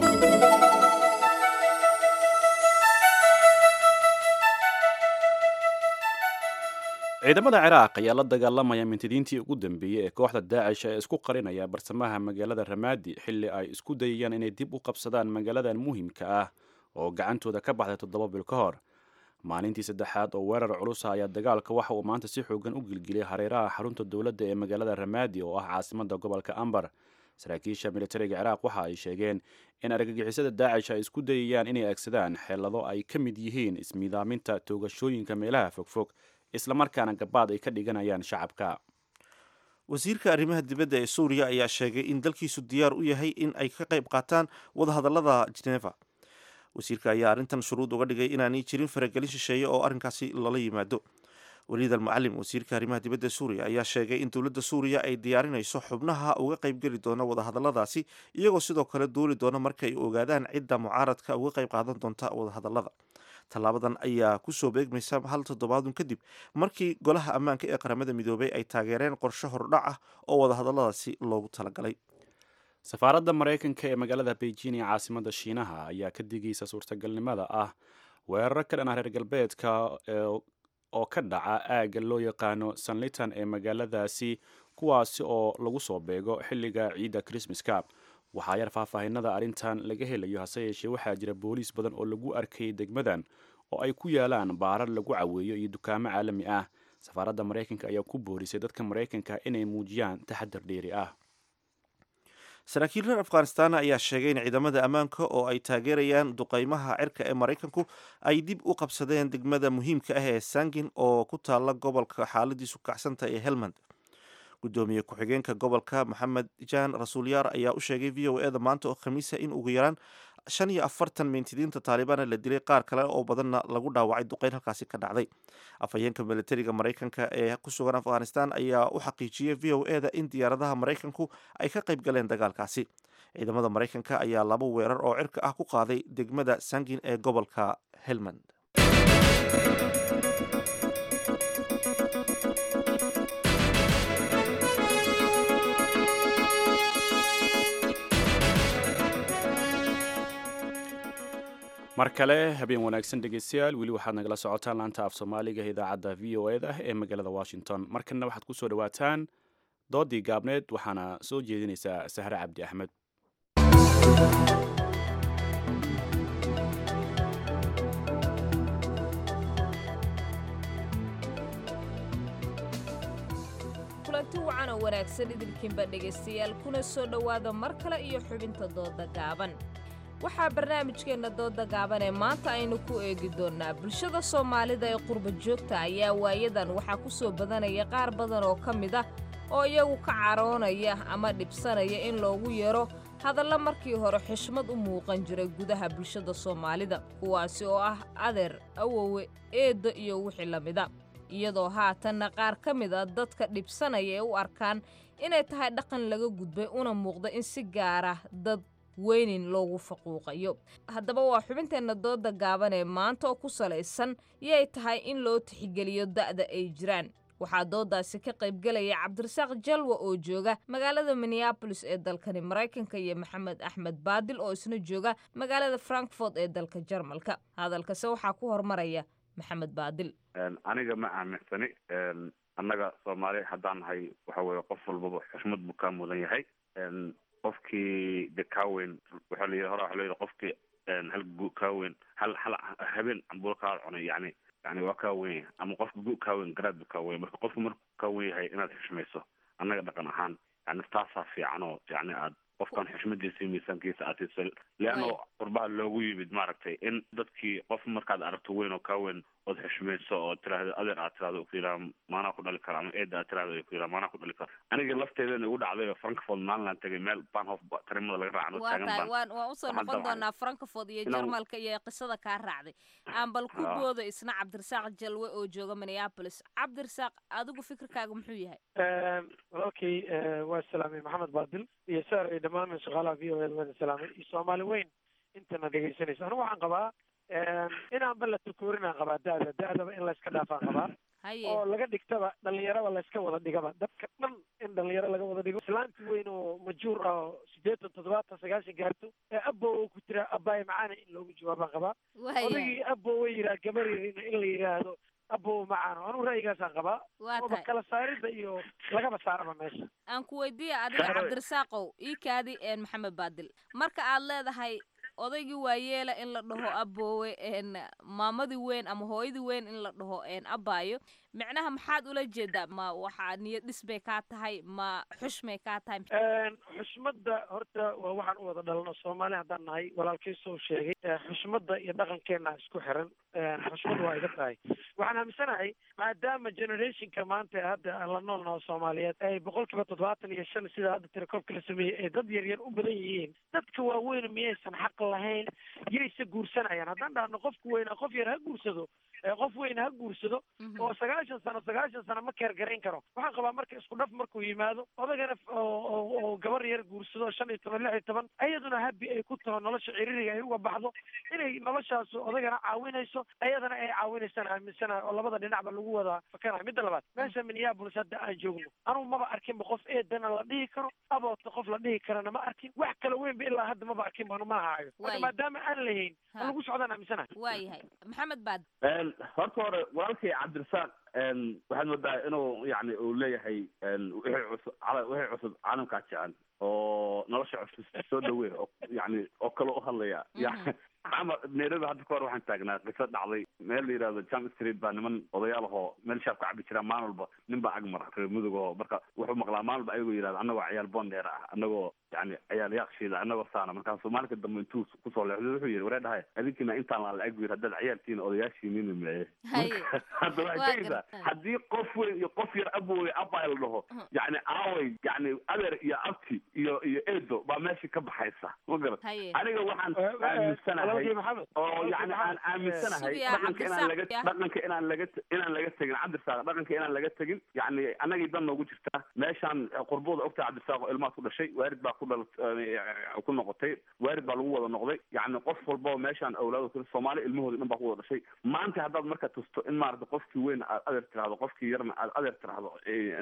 ciidamada ciraaq ayaa la dagaalamaya mintidiintii ugu dambeeyey ee kooxda daacish ee isku qarinaya barsamaha magaalada ramaadi xilli ay isku dayayaan inay dib u qabsadaan magaaladan muhiimka ah oo gacantooda ka baxday toddoba bil ka hor maalintii saddexaad oo weerar culusa ayaa dagaalka waxa uu maanta si xoogan u gilgilay hareeraha xarunta dowladda ee magaalada ramaadi oo ah caasimada gobolka ambar saraakiisha militariga ciraaq waxa ay sheegeen in argagixisada daacish ay isku dayayaan inay aegsadaan xeelado ay ka mid yihiin ismiidaaminta toogashooyinka meelaha fogfog islamarkaana gabaad ay ka dhiganayaan shacabka wasiirka arrimaha dibadda ee suuriya ayaa sheegay in dalkiisu diyaar u yahay in ay ka qayb qaataan wadahadallada geneva wasiirka ayaa arrintan shuruud uga dhigay inaanay jirin faragelin shisheeye oo arrinkaasi lala yimaado waliid almucalim wasiirka arrimaha dibadda suuriya ayaa sheegay in dowladda suuriya ay diyaarinayso xubnaha uga qaybgeli doona wadahadalladaasi iyagoo sidoo kale duuli doona marka ay ogaadaan cidda mucaaradka uga qayb qaadan doonta wadahadallada tallaabadan ayaa kusoo beegmaysa hal toddobaadun kadib markii golaha ammaanka ee qaramada midoobay ay taageereen qorshe hordhac ah oo wadahadalladaasi loogu talagalay safaaradda maraykanka ee magaalada beijing ee caasimada shiinaha ayaa ka digaysa suurtagalnimada ah weeraro ka dhan ah reer galbeedka oo ka dhaca aagga loo yaqaano sanlitan ee magaaladaasi kuwaasi oo lagu soo beego xilliga ciidda krismaska waxaa yar faahfaahinada arrintan laga helayo hase yeeshee waxaa jira booliis badan oo lagu arkayay degmadan oo ay ku yaalaan baarar lagu caweeyo iyo dukaamo caalami ah safaaradda maraykanka ayaa ku boorisay dadka maraykanka inay muujiyaan taxadar dheeri ah saraakiil reer afghanistan ayaa sheegay in ciidamada ammaanka oo ay taageerayaan duqeymaha cirka ee maraykanku ay dib u qabsadeen degmada muhiimka ah ee sangin oo ku taala gobolka xaaladiisu kacsanta ee helmand gudoomiye ku-xigeenka gobolka maxamed jaan rasuulyaar ayaa u sheegay v o eda maanta oo khamiisa in ugu yaraan shan iyo afartan mintidiinta taalibaana la dilay qaar kale oo badanna lagu dhaawacay duqeyn halkaasi ka dhacday afhayeenka militariga maraykanka ee ku sugan afghanistan ayaa u xaqiijiyey v o eda in diyaaradaha maraykanku ay ka qayb galeen dagaalkaasi ciidamada maraykanka ayaa laba weerar oo cirka ah ku qaaday degmada sangin ee gobolka helmand mar kale habeen wanaagsan dhegeystayaal weli waxaad nagala socotaan laanta af soomaaliga idaacadda v o eda ee magaalada washington markanna waxaad ku soo dhawaataan doodii gaabneed waxaana soo jeedinaysaa sahre cabdi axmed kulanti wacan oo wanaagsan idinkiinba dhegaystayaal kuna soo dhowaada mar kale iyo xubinta dooda gaaban waxaa barnaamijkeenna dooda gaaban ee maanta aynu ku eegi doonnaa bulshada soomaalida ee qurba joogta ayaa waayadan waxaa ku soo badanaya qaar badan oo ka mid ah oo iyagu ka caroonaya ama dhibsanaya in loogu yeero hadalla markii hore xishmad u muuqan jiray gudaha bulshada soomaalida kuwaasi oo ah adeer awowe eeddo iyo wixii la mida iyadoo haatanna qaar ka mid a dadka dhibsanaya ee u arkaan inay tahay dhaqan laga gudbay una muuqda in si gaara dad weynin loogu faquuqayo haddaba waa xubinteenna dooda gaaban ee maanta oo ku salaysan yay tahay in loo tixgeliyo da'da ay jiraan waxaa doodaasi ka qaybgelaya cabdirasaaq jalwa oo jooga magaalada minneabolis ee dalkani maraykanka iyo maxamed axmed baadil oo isna jooga magaalada frankfort ee dalka jarmalka hadalkase waxaa ku hormaraya maxamed baadil aniga ma aaminsani annaga soomaali haddaan nahay waxa weye qof walbaba xushmad buu kaa mudan yahay qofkii de kaaweyn waxaa la yidhi hore waxa la yidhi qofkii hal gu kaaweyn hal hal habeen cambulo kaa cunay yani yani waa kaa weyn yahay ama qofka gu kaaweyn garaad bu kaa weyn marka qofku markuu kaa weyn yahay inaad xushmayso annaga dhaqan ahaan yani taasaa fiican oo yani aad qofkan xushmadiisa iyo miisaankiisa aad siiso leanno qurbaha loogu yimid maaragtay in dadkii qof markaad aragto weyn oo kaa weyn ood xushmayso oo tiraahdo adeer aad tiraahdo ku yidhaha maanaa ku dhali kara ama eeda aad tiraahdo ku yidhaha maanaa ku dhali kara aniga lafteedana igu dhacday oo frankfort maalinaan tegay meel banhof tarimada laga raacan oo waa taagan tahay baan waan waan usoo waxaan noqon damcay doonaa frankfort iyo inaan- jarmalka iyo qisada kaa raacday aan bal ku Ah. boodo isna cabdirasaaq jalwe oo jooga minneapolis cabdirasaaq adigu fikirkaaga muxuu yahay walaalkay eh, waa salaamay maxamed baadil iyo saar iyo dhammaan shaqaalaha v o a wada salaamay iyo soomaali weyn intana dhegaysanaysa anigu waxaan qabaa inaanba la takoorinaan qabaa da'da da'daba in layska dhaafaan qabaa haye oo laga dhigtaba dhalinyaraba layska wada dhigaba dadka dhan in dhalinyaro laga wada dhigo islaanti weyn oo majuur ah oo sideetan toddobaatan sagaashan gaarto ee abo oo ku jira abaay macaana in loogu jawaabaan qabaa Waya. odagii abo way yiraa gabar yarina in la yidhaahdo abo macaano anigu ra'yigaasaan qabaa Waa ooba tahay. kala saaridda iyo lagaba saaraba meesha aan ku weydiiya adiga Saaroy. cabdirasaaqow ii kaadi een maxamed baadil marka aad leedahay odaygii waayeela in la dhaho aboowe een maamadii weyn ama hooyadii weyn in la dhaho een abaayo micnaha maxaad ula jeedaa ma waxaa niyad dhis bay kaa tahay ma xushmay kaa tahay Een, xushmadda horta waa waxaan u wada dhalno soomaali haddaan nahay walaalkay soo sheegay ee, xushmadda iyo dhaqankeena isku xiran Een, xushmad waa iga tahay waxaan aaminsanahay maadaama generationka maanta ee hadda aan la nool naho soomaaliyeed ay boqolkiiba toddobaatan iyo shan sida hadda tirakoobka la sameeyey ay dad yaryar u badan yihiin dadka waaweyn miyaysan xaq lahayn yayse guursanayaan haddaan dhahno qofka weyna qof yar ha guursado ee qof weyn ha guursado oo sagaashan sano sagaashan sano ma keergarayn karo waxaan qabaa marka isku dhaf markuu yimaado odagana f- oo oo- oo gabar yar guursado shan iyo toban lix iyo toban ayaduna habi ay ku taho nolosha ciririga ay uga baxdo inay noloshaas odagana caawinayso ayadana ay caawinaysaan aaminsanahay oo labada dhinacba lagu wada fakanayo midda labaad meesha minneapolis hadda aan joogno anugu maba arkinba qof eedana la dhihi karo aboodka qof la dhihi karana ma arkin wax kala weynba ilaa hadda maba arkin banu ma hayo marka Waay. maadaama aan lahayn ha lagu socdaan aaminsanahay waayahay maxamed baad Een, horta hore walaalkay cabdirasaaq een, waxaad moodaa inuu yani uu leeyahay een, wixii cusub cala- wixii cusub caalamkaa jecel oo nolosha cusub soo dhaweey oo yani oo kale u hadlaya yani ama nairobi hadda ka hor waxaan taagnaa qiso dhacday meel la yidhahdo jam street baa niman odayaal ahoo meel shaab ka cabi jiraa maalin walba nin baa ag mara reer mudug oo marka wuxuu maqlaa maalin walba ayagoo yidhahda annagoo ciyaal bondeer ah annagoo yani ciyaal yaaqshiida annagoo saana markaasuu maalinka dambe intuu kusoo leexday wuxuu yidhi waree dhahay adinkina intaan la la-eg bu yidhi haddaad ciyaaltiina odayaashiinina meye Haye. hadda Waa waxay tegaysaa gartay. haddii qof weyn iyo qof yar abowey abay la dhaho yani aaway yani adeer iyo abti iyo iyo eedo baa meesha ka baxaysa ma garat Haye. aniga waxaan Eh, eh, aaminsanahay walaalkay Maxamed, oo walaalkay yani aan Maxamed, aaminsanahay Sugiya dhaqanka inaan laga Cabdirasaaq, ya. dhaqanka inaan laga inaan laga tegin cabdirasaaq dhaqanka inaan laga tegin yani annagii dan noogu jirtaa meeshaan qurbooda ogtahay cabdirasaaq oo ilmaad ku dhashay waarid baa ku dhal ku noqotay waarid baa lagu wada noqday yani qof walba oo meeshaan awlaado kale soomaali ilmahooda dhan baa ku wada dhashay maanta haddaad marka tusto in maarata qofkii weyn aad adeer tiraahdo qofkii yarna aad adeer tiraahdo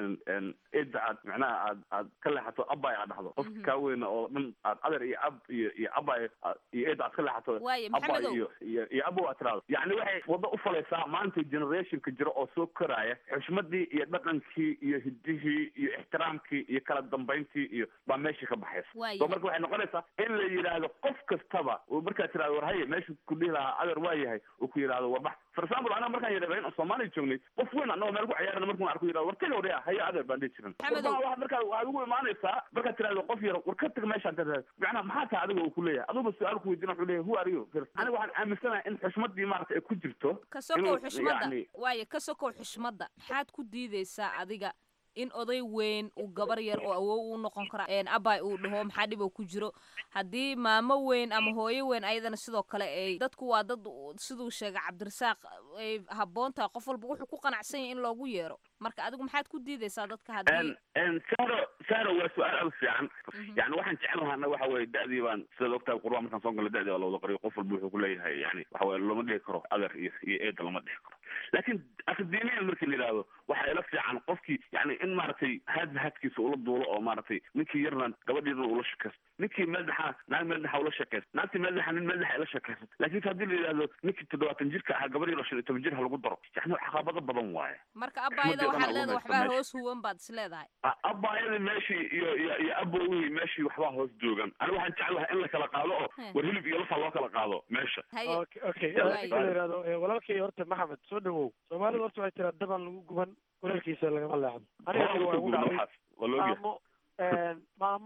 eedda aad macnaha aad aad ka leexato abay aad dhahdo qofki kaa weyna oo dhan aad adeer iyo ab iyo iyo abay aad- iyo eedda aad ka leexato Waaye, abay Maxamedow. iyo iyo iyo abow aad tiraahdo yani waxay wado u falaysaa maanta generationka jira oo soo koraya xushmadii iyo dhaqankii iyo hidihii iyo ixtiraamkii iyo kala dambayntii iyo baa meesha ka baxaysa Waaye. so marka waxay noqonaysaa in la yidhaahdo qof kastaba uu markaa tirahdo war haye meeshu ku dhihi lahaa adeer waa yahay uu ku yidhahdo warbax for example anaga markaan yadhabayn oo soomaaliya joognay qof weyn anagoo meel ku ciyaarana markuu arku yidhahdo war taga waryaa haye adeer baan dhihi jiran Maxamedow. Warbaha waxaad markaa waxaad ugu imaanaysaa markaad tirahdo qof yar war ka tag meeshaan tirahdo macnaha maxaa tahay adiga uu ku leeyahay aduba su-aal ku weydiina wuxuu leeyahay who are you aniga waxaan aaminsanahay in xushmadii maarata ay ku jirto ka sokow inuu xushmadda yacni waaye ka sokow xushmadda maxaad ku diidaysaa adiga in oday weyn uu gabar yar oo awow u noqon kara een abay uu dhaho maxaa dhib oo ku jiro haddii maamo weyn ama hooyo weyn ayadana sidoo kale ay dadku waa dad u- siduu sheegay cabdirasaaq ay habboon tahay qof walba wuxuu ku qanacsan yahay in loogu yeero marka adigu maxaad ku diidaysaa dadka haddii n saro saro waa su-aal aad u fiican yani waxaan jeclahaa anaga waxa weye da'dii baan sidaad ogtahay qurba markaan soo galo da'dii waa la wada qariyo qof walba wuxuu kuleeyahay yani waxa weye lama dhihi karo adeer iyo iyo eeda lama dhihi karo laakiin akademiyan markii la yidhahdo waxaa ila fiican qofkii yani in maaragtay haadba haadkiisa ula duulo oo maaragtay ninkii yarna gabadhiina ula shakaysto ninkii madaxa naag madaxa ula shakaysto naagtii madaxa nin madaxa ila shakaysto laakiin haddii la yidhahdo ninkii toddobaatan jirka ahaa gabadh yaro shan iyo toban jir ha lagu daro yani caqabado badan waaye marka abayada xushmadii waxaad dhan leedahay ugu waxbaa haysta meesha. hoos huwan baad is leedahay A- abaayadii meeshii iyo iyo iyo abowihii meeshii waxbaa hoos joogan aniga waxaan jeclahay in la kala qaado oo He. war hilib iyo lafa loo kala qaado meesha okay okay Yalla, marka la yidhahdo eh, walaalkay horta maxamed soo dhawow soomaalidu horta waxay tiraa daban lagu guban walaalkiisa lagama leexdo aniga Waa waa igu gubna dhacday waxaas waa loo yahay maamo een, maamo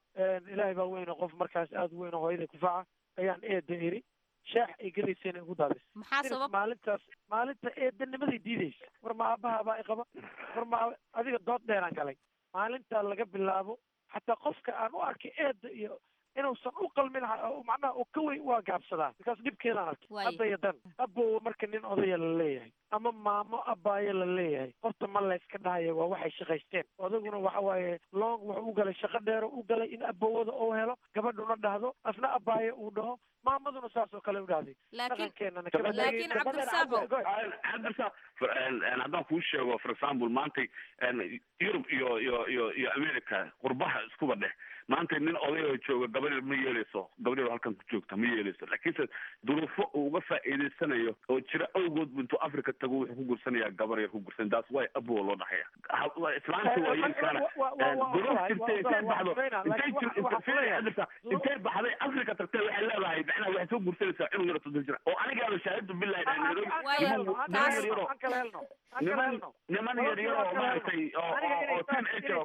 ilaahay baa weyne qof markaas aada u weyn oo hooyaday kufaca ayaan eeda iri shaax ay gelayseen ay ugu daadis maxaa sabab maalintaas maalinta eedanimaday diidaysa war ma aabahabaa i qaba war ma adiga dood dheeraan galay maalintaa laga bilaabo xataa qofka aan u arkay eeda iyo inuusan u qalmin macnaha oo ka weyn waa gaabsadaa markaas dhibkeedaan arkay hadda iyo dan abowa marka nin odaya la leeyahay ama maamo abaayo la leeyahay horta ma layska dhahaya waa waxay shaqaysteen odaguna waxa waaye long wuxuu u galay shaqo dheero u galay in abowada uu helo gabadhuna dhahdo asna abaayo uu dhaho maamaduna saas oo kale u dhahday dhaqankeenana laakiin cabdirasaaqo cabdirasaaq haddaan kuu sheego for example maantay yurub iyo iyo iyo iyo america qurbaha iskuba dheh maanta nin odayoo jooga gabadheer ma yeeleyso gabadheer halkan ku joogta ma yeeleyso laakiinse duruufo uu uga faa'iidaysanayo oo jira awgood intuu africa tago wuxuu ku gursanayaa gabar yar ku gursan taas way abowa loo dhahaya islaanta waa yeelkaana duruuf jirtay intay baxdo intay jir intay baxday africa tagtay waxay leedahay macnaha waxay soo gursanaysaa cunug yaro soddon jira oo anigaaba shahaadu billahi niman yaryaro niman yaryaro maaragtay oo teen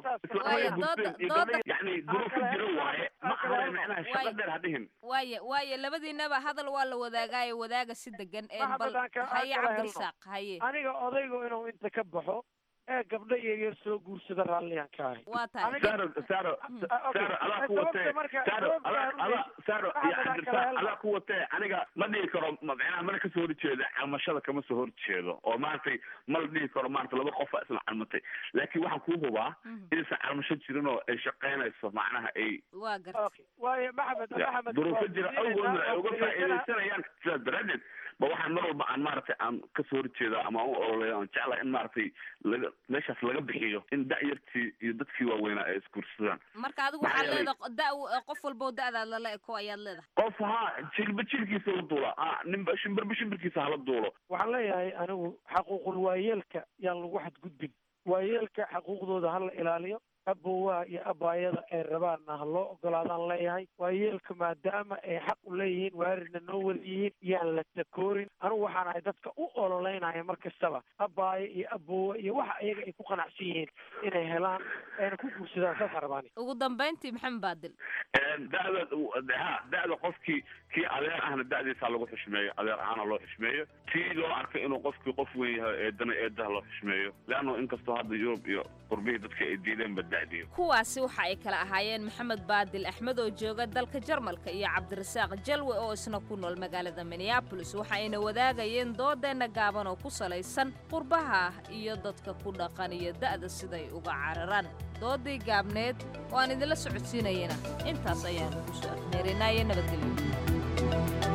yani duruufo jiro waaye ma ahayn macnaha shaqo dheer ha dhihin waaye waaye labadiinaba hadal waa la wadaagaayo wadaaga si degan bal haye cabdirasaaq haye aniga odaygu inuu inta ka baxo ee gabdho yaryar soo guursada raalliyaan ka ahay waa tahay saro saro saro adaa ku watee saro adaa saro iyo cabdirasaaq adaa ku watee aniga ma dhihi karo macnaha mana kasoo horjeeda calmashada kama soo horjeedo oo maaragtay ma la dhihi karo maarata laba qofa isla calmatay laakiin waxaan kuu hubaa inaysan calmasho jirin oo ay shaqaynayso macnaha ay waa garta waayo maxamed maxamed duruufo jira awgoodna ay uga faa'iidaysanayaan sidaas daraadeed ba waxaan mar walba aan maaragtay aan kasoo horjeeda ama aan u ololeeyo aan jeclahay in maaragtay laga meeshaas laga bixiyo in da'yartii iyo dadkii waaweynaa ay isguursadaan marka adigu waxaad leedahay da qof walbo da'daad lala eko ayaad leedahay qof haa jilba jilkiisa la duula ah ninba shimbirba shimbirkiisa hala duulo waxaan leeyahay anigu xaquuqul waayeelka yaan lagu xadgudbin waayeelka xaquuqdooda hala ilaaliyo abowaha iyo abaayada ay rabaanna ha loo ogolaadaan leeyahay waayeelka maadaama ay xaq u leeyihiin waarirna noo wada yihiin yaan la takoorin anigu waxaan ahay dadka u ololeynaya mar kastaba abaayo iyo abowa iyo waxa iyaga ay ku qanacsan yihiin inay helaan ayna ku guursadaan saasaan rabaani ugu dambayntii maxamed baadil da'da ha da'da qofkii kii adeer ahna da'diisaa lagu xushmeeyo adeer ahaana loo xushmeeyo tii loo arkay inuu qofkii qof weyn yahay eedana eedaha loo xushmeeyo leanno inkastoo hadda yurub iyo qurbihii dadka ay diideenba da'diyo kuwaasi waxa ay kala ahaayeen maxamed baadil axmed oo jooga dalka jarmalka iyo cabdirasaaq jalwe oo isna ku nool magaalada minneabolis waxa ayna wadaagayeen doodeenna gaaban oo ku salaysan qurbaha iyo dadka ku dhaqan iyo da'da siday uga cararaan doodii gaabneed oo aan idinla socodsiinayana intaas ayaanu ku soo afmeerinaye nabadgelyo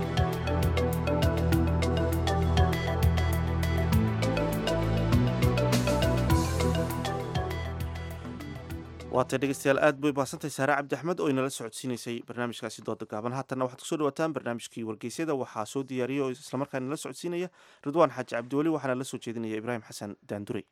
waatay dhegeystayaal aad bay baasantay saare cabdi axmed oo inala socodsiinaysay barnaamijkaasi dooda gaaban haatanna waxaad kusoo dhawaataan barnaamijkii wargeysyada waxaa soo diyaariyay oo islamarkaa inala socodsiinaya ridwaan xaaji cabdiweli waxaana la soo jeedinaya ibraahim xasan daandurey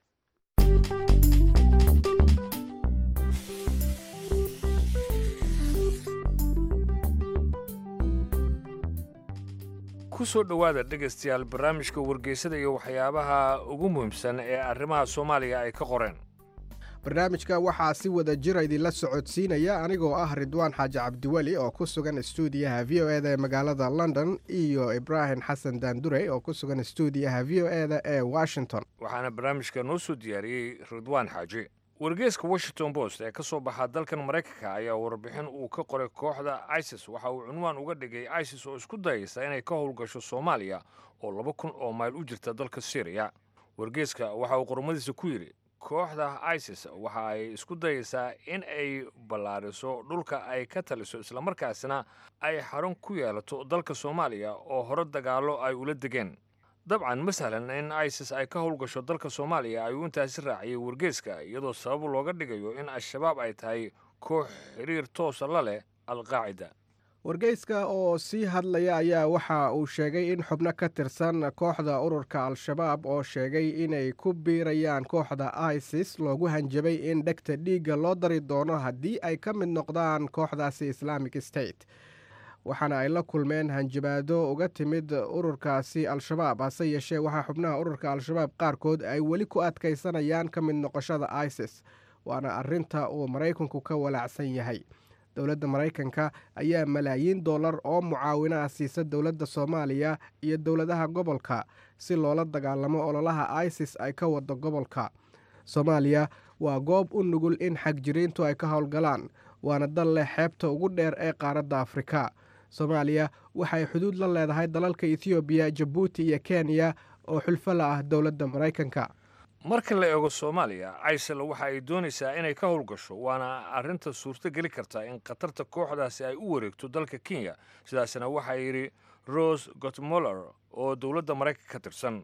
ku soo dhowaada dhegaystayaal barnaamijka wargeysada iyo waxyaabaha ugu muhiimsan ee arrimaha soomaaliya ay ka qoreen barnaamijka waxaa si wada jira idinla socodsiinaya anigoo ah ridwaan xaaji cabdiweli oo ku sugan stuudiyaha v o eda ee magaalada london iyo ibraahim xasan daandurey oo ku sugan stuudiyaha v o eda ee washington waxaana barnaamijka noo soo diyaariyey ridwaan xaaji wargeeska washington post ee ka soo baxa dalkan maraykanka ayaa warbixin uu ka qoray kooxda isis waxa uu cunwaan uga dhigay isis oo isku dayaysa inay ka howlgasho soomaaliya oo laba kun oo mayl u jirta dalka syriya wargeeska waxa uu qormadiisa ku yidhi kooxda isis waxa ay isku dayaysaa in ay ballaariso dhulka ay ka taliso islamarkaasna ay xarun ku yeelato dalka soomaaliya oo hore dagaallo ay ula degeen dabcan ma sahlan in isis ay ka howlgasho dalka soomaaliya ayuu intaasi raaciyey wargeeska iyadoo sabab looga dhigayo in al-shabaab ay tahay koox xiriir toosa la leh alqaacida wargeyska oo sii hadlaya ayaa waxa uu sheegay in xubno ka tirsan kooxda ururka al-shabaab oo sheegay inay ku biirayaan kooxda isis loogu hanjabay in dhegta dhiigga loo dari doono haddii ay ka mid noqdaan kooxdaasi islamic state waxaana ay la kulmeen hanjabaado uga timid ururkaasi al-shabaab hase yeeshee waxaa xubnaha ururka al-shabaab qaarkood ay weli ku adkaysanayaan ka mid noqoshada isis waana arinta uu maraykanku ka walaacsan yahay dowladda maraykanka ayaa malaayiin dollar oo mucaawino ah siisa dowladda soomaaliya iyo dowladaha gobolka si loola dagaalamo ololaha isis ay ka wado gobolka soomaaliya waa goob u nugul in xagjiriintu ay ka howlgalaan waana dal leh xeebta ugu dheer ee qaaradda afrika soomaaliya waxay xuduud la leedahay dalalka ethoobiya jabuuti iyo kenya oo xulfo la ah dowladda maraykanka marka la eego soomaaliya isal waxa ay doonaysaa inay ka howlgasho waana arrinta suurto geli karta in khatarta kooxdaasi ay u wareegto dalka kenya sidaasna waxaa yidhi rose gotmoller oo dowladda maraykanka ka tirsan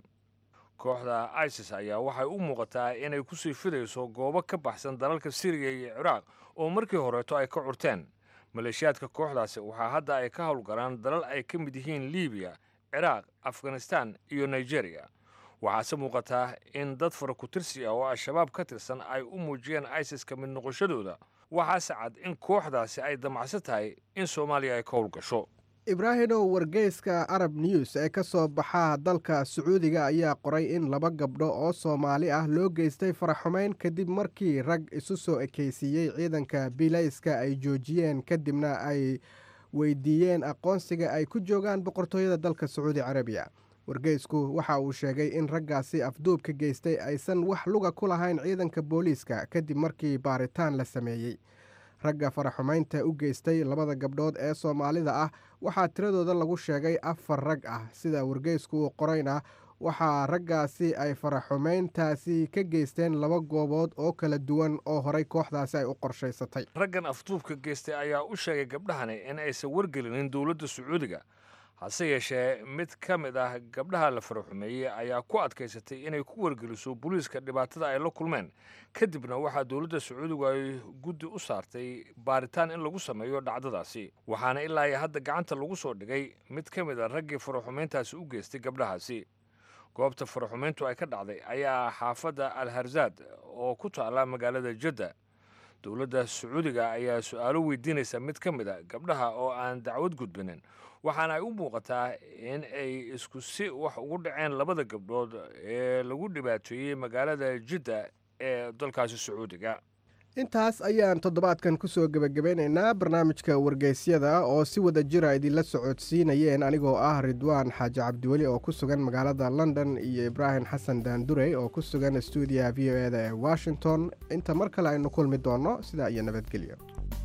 kooxda isis ayaa waxay u muuqataa inay kusii fidayso goobo ka baxsan dalalka siriya iyo ciraaq oo markii horeeto ay ka curteen maleeshiyaadka kooxdaasi waxaa hadda ay ka howlgalaan dalal ay ka mid yihiin libiya ciraaq afghanistan iyo nigeria waxaase muuqataa in dad fara ku-tirsi ah oo al-shabaab ka tirsan ay u muujiyeen isis ka mid noqoshadooda waxaase cad in kooxdaasi ay damacsan tahay in soomaaliya ay ka howlgasho ibraahimow wargeyska arab news ee ka soo baxa dalka sacuudiga ayaa qoray in laba gabdho oo soomaali ah loo geystay faraxumeyn kadib markii rag isu soo ekeysiiyey ciidanka bilayska ay joojiyeen kadibna ay weydiiyeen aqoonsiga ay ku joogaan boqortooyada dalka sacuudi carabiya wargeysku waxa uu sheegay in raggaasi afduubka geystay aysan wax luga ku lahayn ciidanka booliiska kadib markii baaritaan la sameeyey ragga faraxumeynta u geystay labada gabdhood ee soomaalida ah waxaa tiradooda lagu sheegay afar rag ah sida wargeysku uu qorayna waxaa raggaasi ay faraxumeyntaasi ka geysteen laba goobood oo kala duwan oo horay kooxdaasi ay u qorshaysatay raggan afduubka geystay ayaa u sheegay gabdhahani in aysan wargelinin dowladda sacuudiga hase yeeshee mid ka mid ah gabdhaha la faraxumeeyey ayaa ku adkaysatay inay ku wargeliso booliiska dhibaatada ay la kulmeen kadibna waxaa dowladda sacuudigu ay guddi u saartay baaritaan in lagu sameeyo dhacdadaasi waxaana ilaa iyo hadda gacanta lagu soo dhigay mid ka mid a raggii faraxumeyntaasi u geystay gabdhahaasi goobta faraxumeyntu ay ka dhacday ayaa xaafadda al harzaad oo ku taala magaalada jadda dowladda sacuudiga ayaa su-aalo weydiinaysa mid ka mid a gabdhaha oo aan dacwad gudbinin waxaana ay u muuqataa in ay isku si wax ugu dhaceen labada gabdhood ee lagu dhibaateeyey magaalada jidda ee dalkaasi sacuudiga intaas ayaan toddobaadkan kusoo gebagabeynaynaa barnaamijka wargeysyada oo si wada jira idinla socodsiinayeen anigoo ah ridwaan xaaji cabdiweli oo ku sugan magaalada london iyo ibraahim xasan daandurey oo ku sugan stuudiyaha v o eda ee washington inta mar kale aynu kulmi doonno sidaa iyo nabadgelyo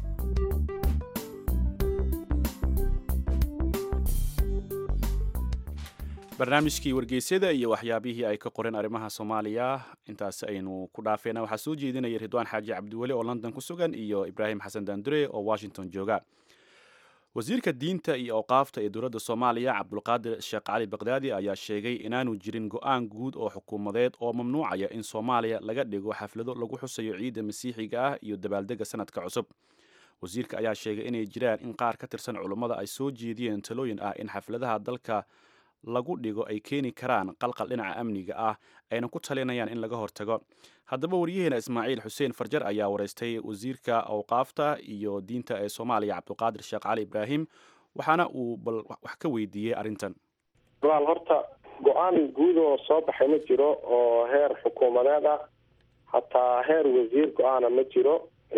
barnaamijkii wargeysyada iyo waxyaabihii ay ka qoreen arrimaha soomaaliya intaas aynu ku dhaafeena waxaa soo jeedinaya ridwaan xaaji cabdiweli oo london ku sugan iyo ibraahim xasan daandure oo washington jooga wasiirka diinta iyo awqaafta ee dowladda soomaaliya cabdulqaadir sheekh cali bakdaadi ayaa sheegay inaanu jirin go-aan guud oo xukuumadeed oo mamnuucaya in soomaaliya laga dhigo xaflado lagu xusayo ciidda masiixiga ah iyo dabaaldega sanadka cusub wasiirka ayaa sheegay inay jiraan in qaar ka tirsan culummada ay soo jeediyeen talooyin ah in xafladaha dalka lagu dhigo ay keeni karaan qalqal dhinaca amniga ah ayna ku talinayaan in laga hortago haddaba waryaheena ismaaciil xuseen farjar ayaa wareystay wasiirka awqaafta iyo diinta ee soomaaliya cabdulqaadir sheekh cali ibraahim waxaana uu bal wax ka weydiiyey arrintan walaal horta go-aan guud oo soo baxay ma jiro oo heer xukuumadeed ah hataa heer wasiir go-aana ma jiro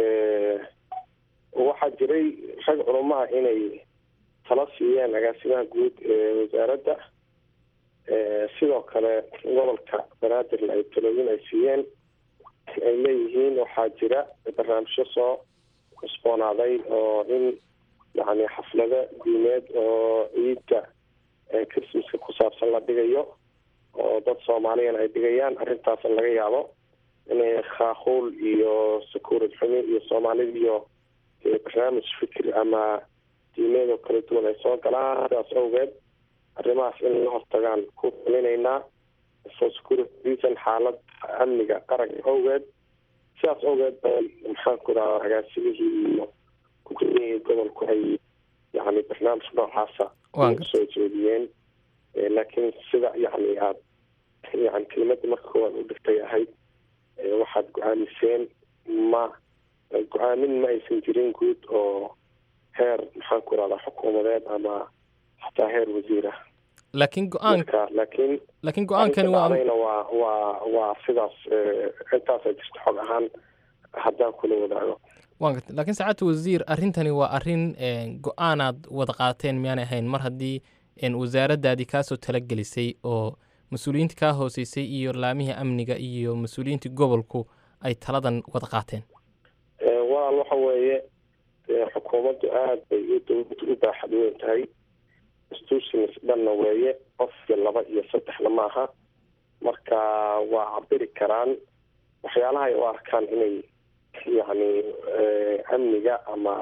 waxaa jiray rag culamo ah inay tala siiyeen agaasimaha guud ee wasaaradda sidoo kale gobolka banaadir ay talooyin ay siiyeen ay leeyihiin waxaa jira barnaamijyo soo cusboonaaday oo in yani xaflado diimeed oo ciidda christmaska ku saabsan la dhigayo oo dad soomaaliyana ay dhigayaan arrintaas laga yaabo inay khaakuul iyo sakuurad xumi iyo soomaalida iyo barnaamij fikir ama diimeed oo kala duwan ay soo galaan sidaas awgeed arrimahaas in la hortagaan ku talinaynaa for security reason xaalad amniga qaranka awgeed sidaas awgeed bay maxaan ku dhaha agaasimihii iyo gudoomiyihii gobolku ay yani barnaamij noocaasa soo jeediyeen laakiin sida yani aad yani kelimada marka koowaad u dhigtay ahayd waxaad go-aamiseen ma go-aamin ma aysan jirin guud oo heer maxaan ku rahdaa xukuumadeed ama xataa heer wasiir ah laakiin go-aan laakiin laakiin go-aankani waa dhacdayna waa waa waa sidaas intaasa jirta xog ahaan haddaan kula wadaago waan gartay laakiin saacadta wasiir arrintani waa arrin go-aanaad wada qaateen miyaanay ahayn mar haddii wasaaraddaadii kaasoo talagelisay oo mas-uuliyiinta kaa hooseysay iyo laamihii amniga iyo mas-uuliyiintii gobolku ay taladan wada qaateen walaal waxa weeye xukuumaddu aada bay dowladdu u baaxad weyn tahay institutions dhanna weeye qof iyo laba iyo saddexna ma aha marka waa cabiri karaan waxyaalaha ay u arkaan inay yacni amniga ama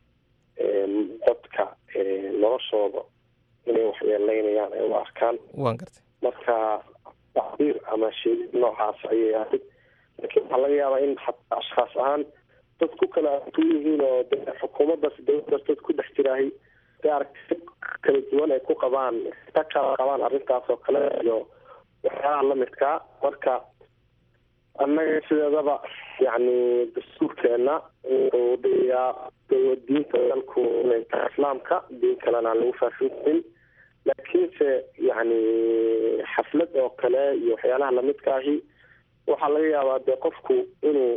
dadka noloshooda inay waxyeeleynayaan ay u arkaan waan gartay marka tacbiir ama sheegid noocaas ayay ahayd laakiin waxaa laga yaabaa in xataa ashkhaas ahaan dad ku kala aragtu yihiin oo de xukuumaddaas dowladdaas dad ku dhex jiraahay de aragti kala duwan ay ku qabaan ka kala qabaan arrintaas oo kale iyo waxyaalaha lamidkaa marka annaga sideedaba yacni dastuurkeena wuxuu dhigayaa diinta dalku inay tahay islaamka diin kalena aan lagu faafin karin laakiinse yacni xaflad oo kale iyo waxyaalaha lamidka ahi waxaa laga yaabaa dee qofku inuu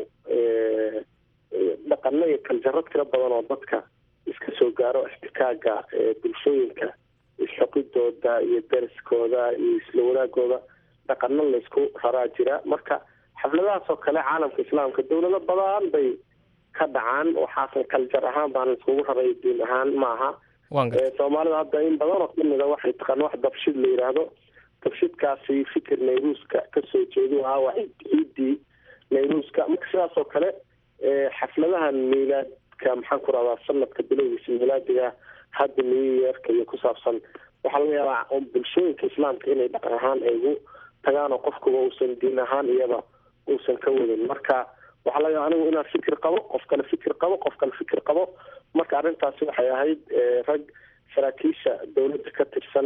dhaqano iyo kaljarad kala badan oo dadka iska soo gaaro ixtikaaga bulshooyinka isxoqidooda iyo dariskooda iyo isla wanaagooda dhaqano laysku raraa jira marka xafladahaas oo kale caalamka islaamka dowlado badan bay ka dhacaan waxaasan kaljar ahaan baan laiskugu raray diin ahaan maaha soomaalida hadda in badan oo kamida waxay taqaan wax dabshid la yidhaahdo dabshidkaasi fikir nayruuska kasoo jeedu ahaa waa ciidii nayruuska marka sidaas oo kale xafladahan miilaadka maxaan ku rahdaa sanadka bilowgiisa miilaadiga hadda new yearka iyo ku saabsan waxaa laga yaabaa bulshooyinka islaamka inay dhaqan ahaan ay ugu tagaan oo qofkuba uusan diin ahaan iyada uusan ka wadin marka waxaa laga yaaba anigu inaan fikir qabo qof kale fikir qabo qof kale fikir qabo marka arrintaasi waxay ahayd rag saraakiisha dowladda ka tirsan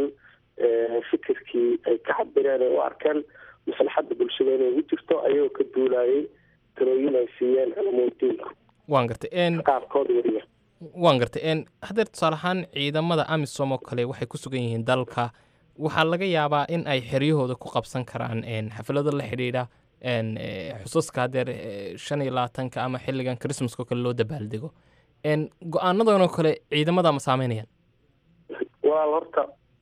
fikirkii ay ka cabireen ay u arkeen maslaxadda bulshada inay ugu jirto ayagoo ka duulayay talooyin ay siiyeen culamuudiinku waan gartay qaarkood weliba waan gartay haddeer tusaale ahaan ciidamada amisom oo kale waxay ku sugan yihiin dalka waxaa laga yaabaa in ay xeryahooda ku qabsan karaan xaflado la xidhiidha xusaska haddeer shan iyo labaatanka ama xilligan christmaska oo kale loo dabaaldego go-aanadan oo kale ciidamada ma saameynayaan walaal horta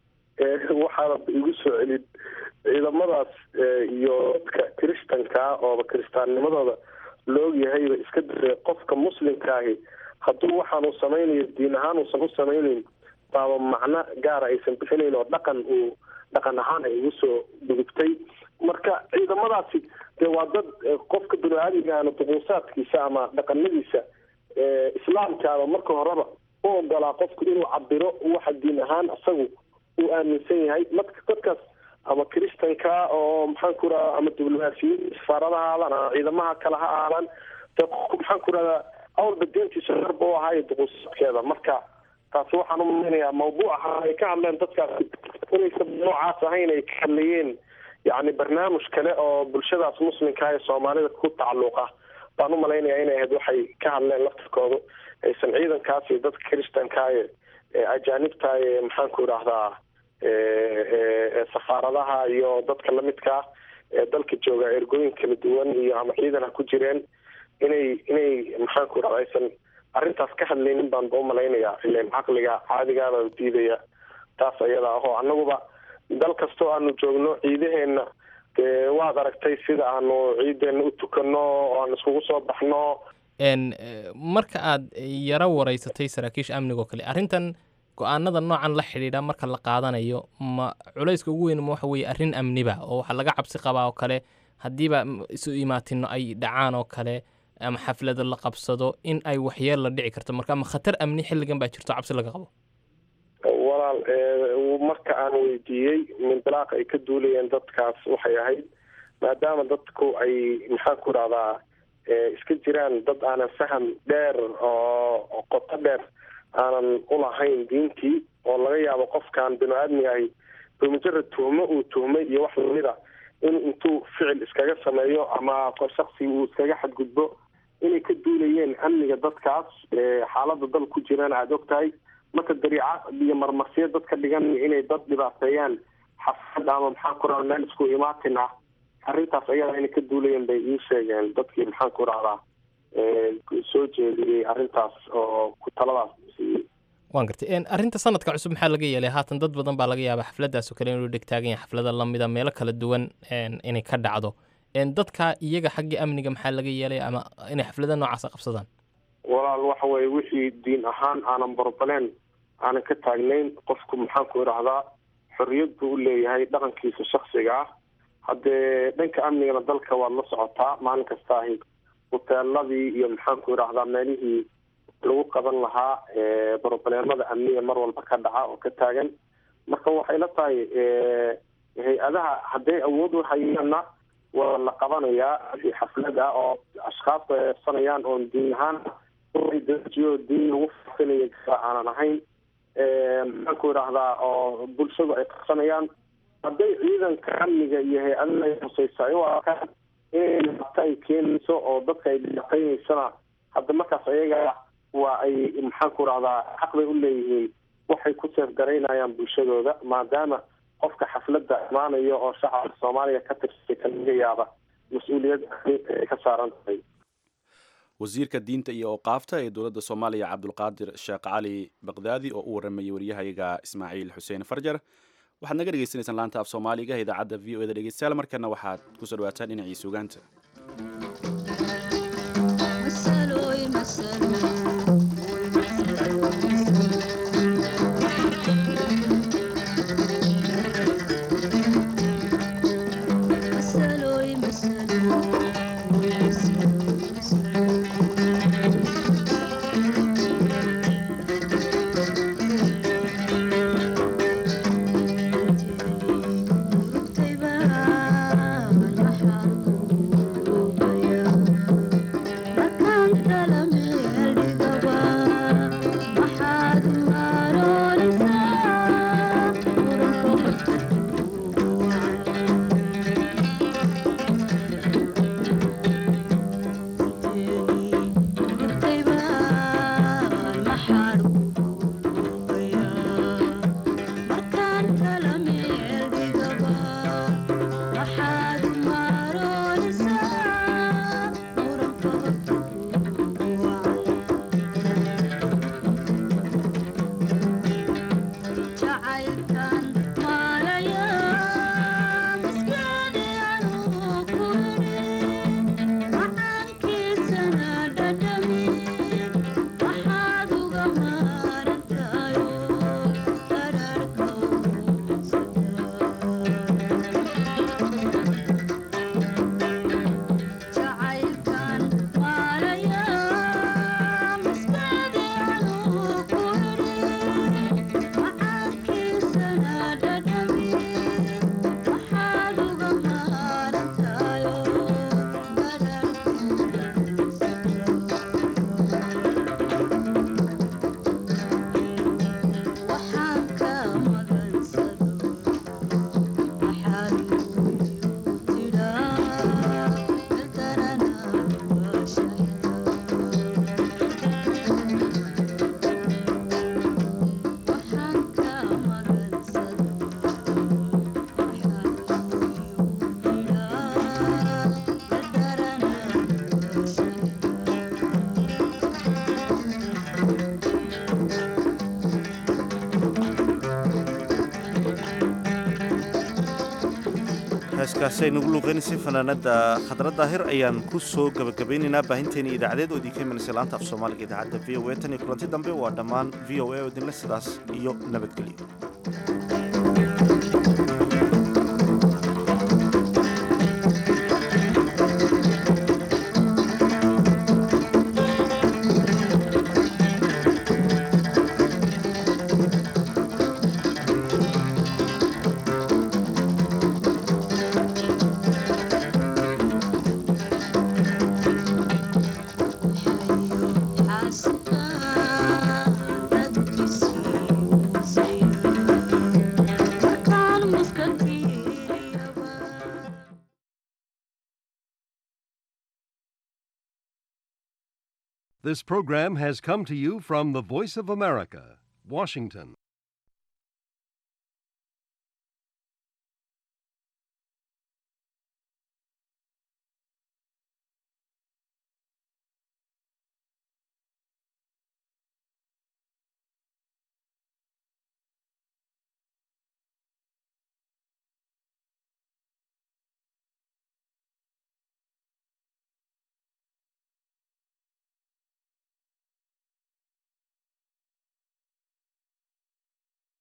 waxaana igu soo celin ciidamadaas iyo dadka kiristankaa ooba kiristaannimadooda la ogyahayba iska dare qofka muslimkaahi hadduu waxaanu samaynayo diin ahaan uusan u samaynayn baaba macno gaara aysan bixinayn oo dhaqan uu dhaqan ahaan ay ugu soo gudubtay marka ciidamadaasi dee waa dad qofka bini-aadmigaana duquusaadkiisa ama dhaqanadiisa islaamkaaba marka horeba u ogolaa qofku inuu cabiro waxa diin ahaan isagu uu aaminsan yahay marka dadkaas ama kiristanka oo maxaan ku radaa ama diblomaasiyiin safaaradaha aadaan ama ciidamaha kale ha aadaan dee qofku maxaan ku radaa awalba diintiisa xorba u ahaayo duquusaadkeeda marka taasi waxaan u malaynayaa mawduuca ay ka hadleen dadkaasi inaysan noocaas ahayn ay ka hadlayeen yacni barnaamij kale oo bulshadaas muslimka ee soomaalida ku tacalluqa baan u malaynayaa inay ahayd waxay ka hadleen laftirkoodu aysan ciidankaas iyo dadka kiristanka ee ajaanibta ee maxaan ku idhaahdaa safaaradaha iyo dadka lamidka ah ee dalka jooga ergooyin kala duwan iyo ama ciidan ha ku jireen inay inay maxaan ku idhahda aysan arrintaas ka hadlaynin baan ba u malaynayaa ilen caqliga caadigaaba diidaya taas ayada ahoo annaguba dal kastoo aanu joogno ciidaheenna dee waad aragtay sida aanu ciideena u tukano oo aan iskugu soo baxno marka aad yaro wareysatay saraakiisha amniga oo kale arrintan go-aanada noocan la xidhiidha marka la qaadanayo ma culayska ugu weyn ma waxa weeye arrin amniba oo waxaa laga cabsi qabaa oo kale haddiiba isu imaatino ay dhacaan oo kale ama xaflado la qabsado in ay waxyeel la dhici karto marka ma khatar amni xilligan baa jirto cabsi laga qabo walaal marka aan weydiiyey mindalaaq ay ka duulayeen dadkaas waxay ahayd maadaama dadku ay maxaan ku idhahdaa iska jiraan dad aanan faham dheer oo qoto dheer aanan ulahayn diintii oo laga yaabo qofkan binu aadmi ahi bimujarad tuhmo uu tuhmay iyo wax lamida in intuu ficil iskaga sameeyo ama shaksi uu iskaga xadgudbo inay ka duulayeen amniga dadkaas xaalada dal ku jiraan aada og tahay marka dariica iyo marmarsiya dadka dhigan inay dad dhibaateeyaan xafad ama maxaan ku rahda meel isku imaatin ah arrintaas ayada inay ka duulayeen bay ii sheegeen dadkii maxaan ku rahdaa soo jeediyey arrintaas oo ku taladaas siiyey waan gartay arrinta sanadka cusub maxaa laga yeelay haatan dad badan baa laga yaabaa xafladdaasoo kale inuu dhegtaagan yahay xaflada lamida meelo kala duwan inay ka dhacdo dadka iyaga xagga amniga maxaa laga yeelay ama inay xaflada noocaasa qabsadaan walaal waxa weye wixii diin ahaan aanan barbaleen aanan ka taagnayn qofku maxaan ku idhahdaa xorriyad buu u leeyahay dhaqankiisa shaksiga ah haddee dhanka amnigana dalka waad la socotaa maalin kasta ahi huteeladii iyo maxaan ku idhahdaa meelihii lagu qaban lahaa brobleemada amniga mar walba ka dhaca oo ka taagan marka waxay la tahay hay-adaha hadday awood u hayaanna waa la qabanayaa wixii xaflad ah oo ashkaas ay eebsanayaan oon diin ahaan dajiyo diin lagu faafinayo aanan ahayn maxaan ku idhahdaa oo bulshadu ay qabsanayaan hadday ciidanka amniga iyo hay-adaha ay huseysa ay u arkaan inay dhibaato ay keenayso oo dadka ay dhibaateyneysana hadda markaas ayaga waa ay maxaan ku idhahdaa xaq bay u leeyihiin waxay ku seefgaraynayaan bulshadooda maadaama qofka xafladda imaanayo oo shacabka soomaaliya ka tirsay ka laga yaaba mas-uuliyad ay ka saaran tahay wasiirka diinta iyo oqaafta ee dowladda soomaaliya cabdulqaadir sheekh cali bakdaadi oo u waramayay waryahayaga ismaaciil xuseen farjar waxaad naga dhegeysanaysaan laanta af soomaaliga idaacadda v o eda dhegeystayaal markana waxaad kusoo dhawaataan dhinacii sugaanta heeskaasi aynugu luuqeynaysay fanaanada khadra daahir ayaan ku soo gabagabaynaynaa baahinteeni idaacadeed oo idinka imanaysa laanta af soomaaliga idaacadda v o a tan iyo kulanti dambe waa dhammaan v o a oo idinle sidaas iyo nabadgelyo This program has come to you from the Voice of America, Washington.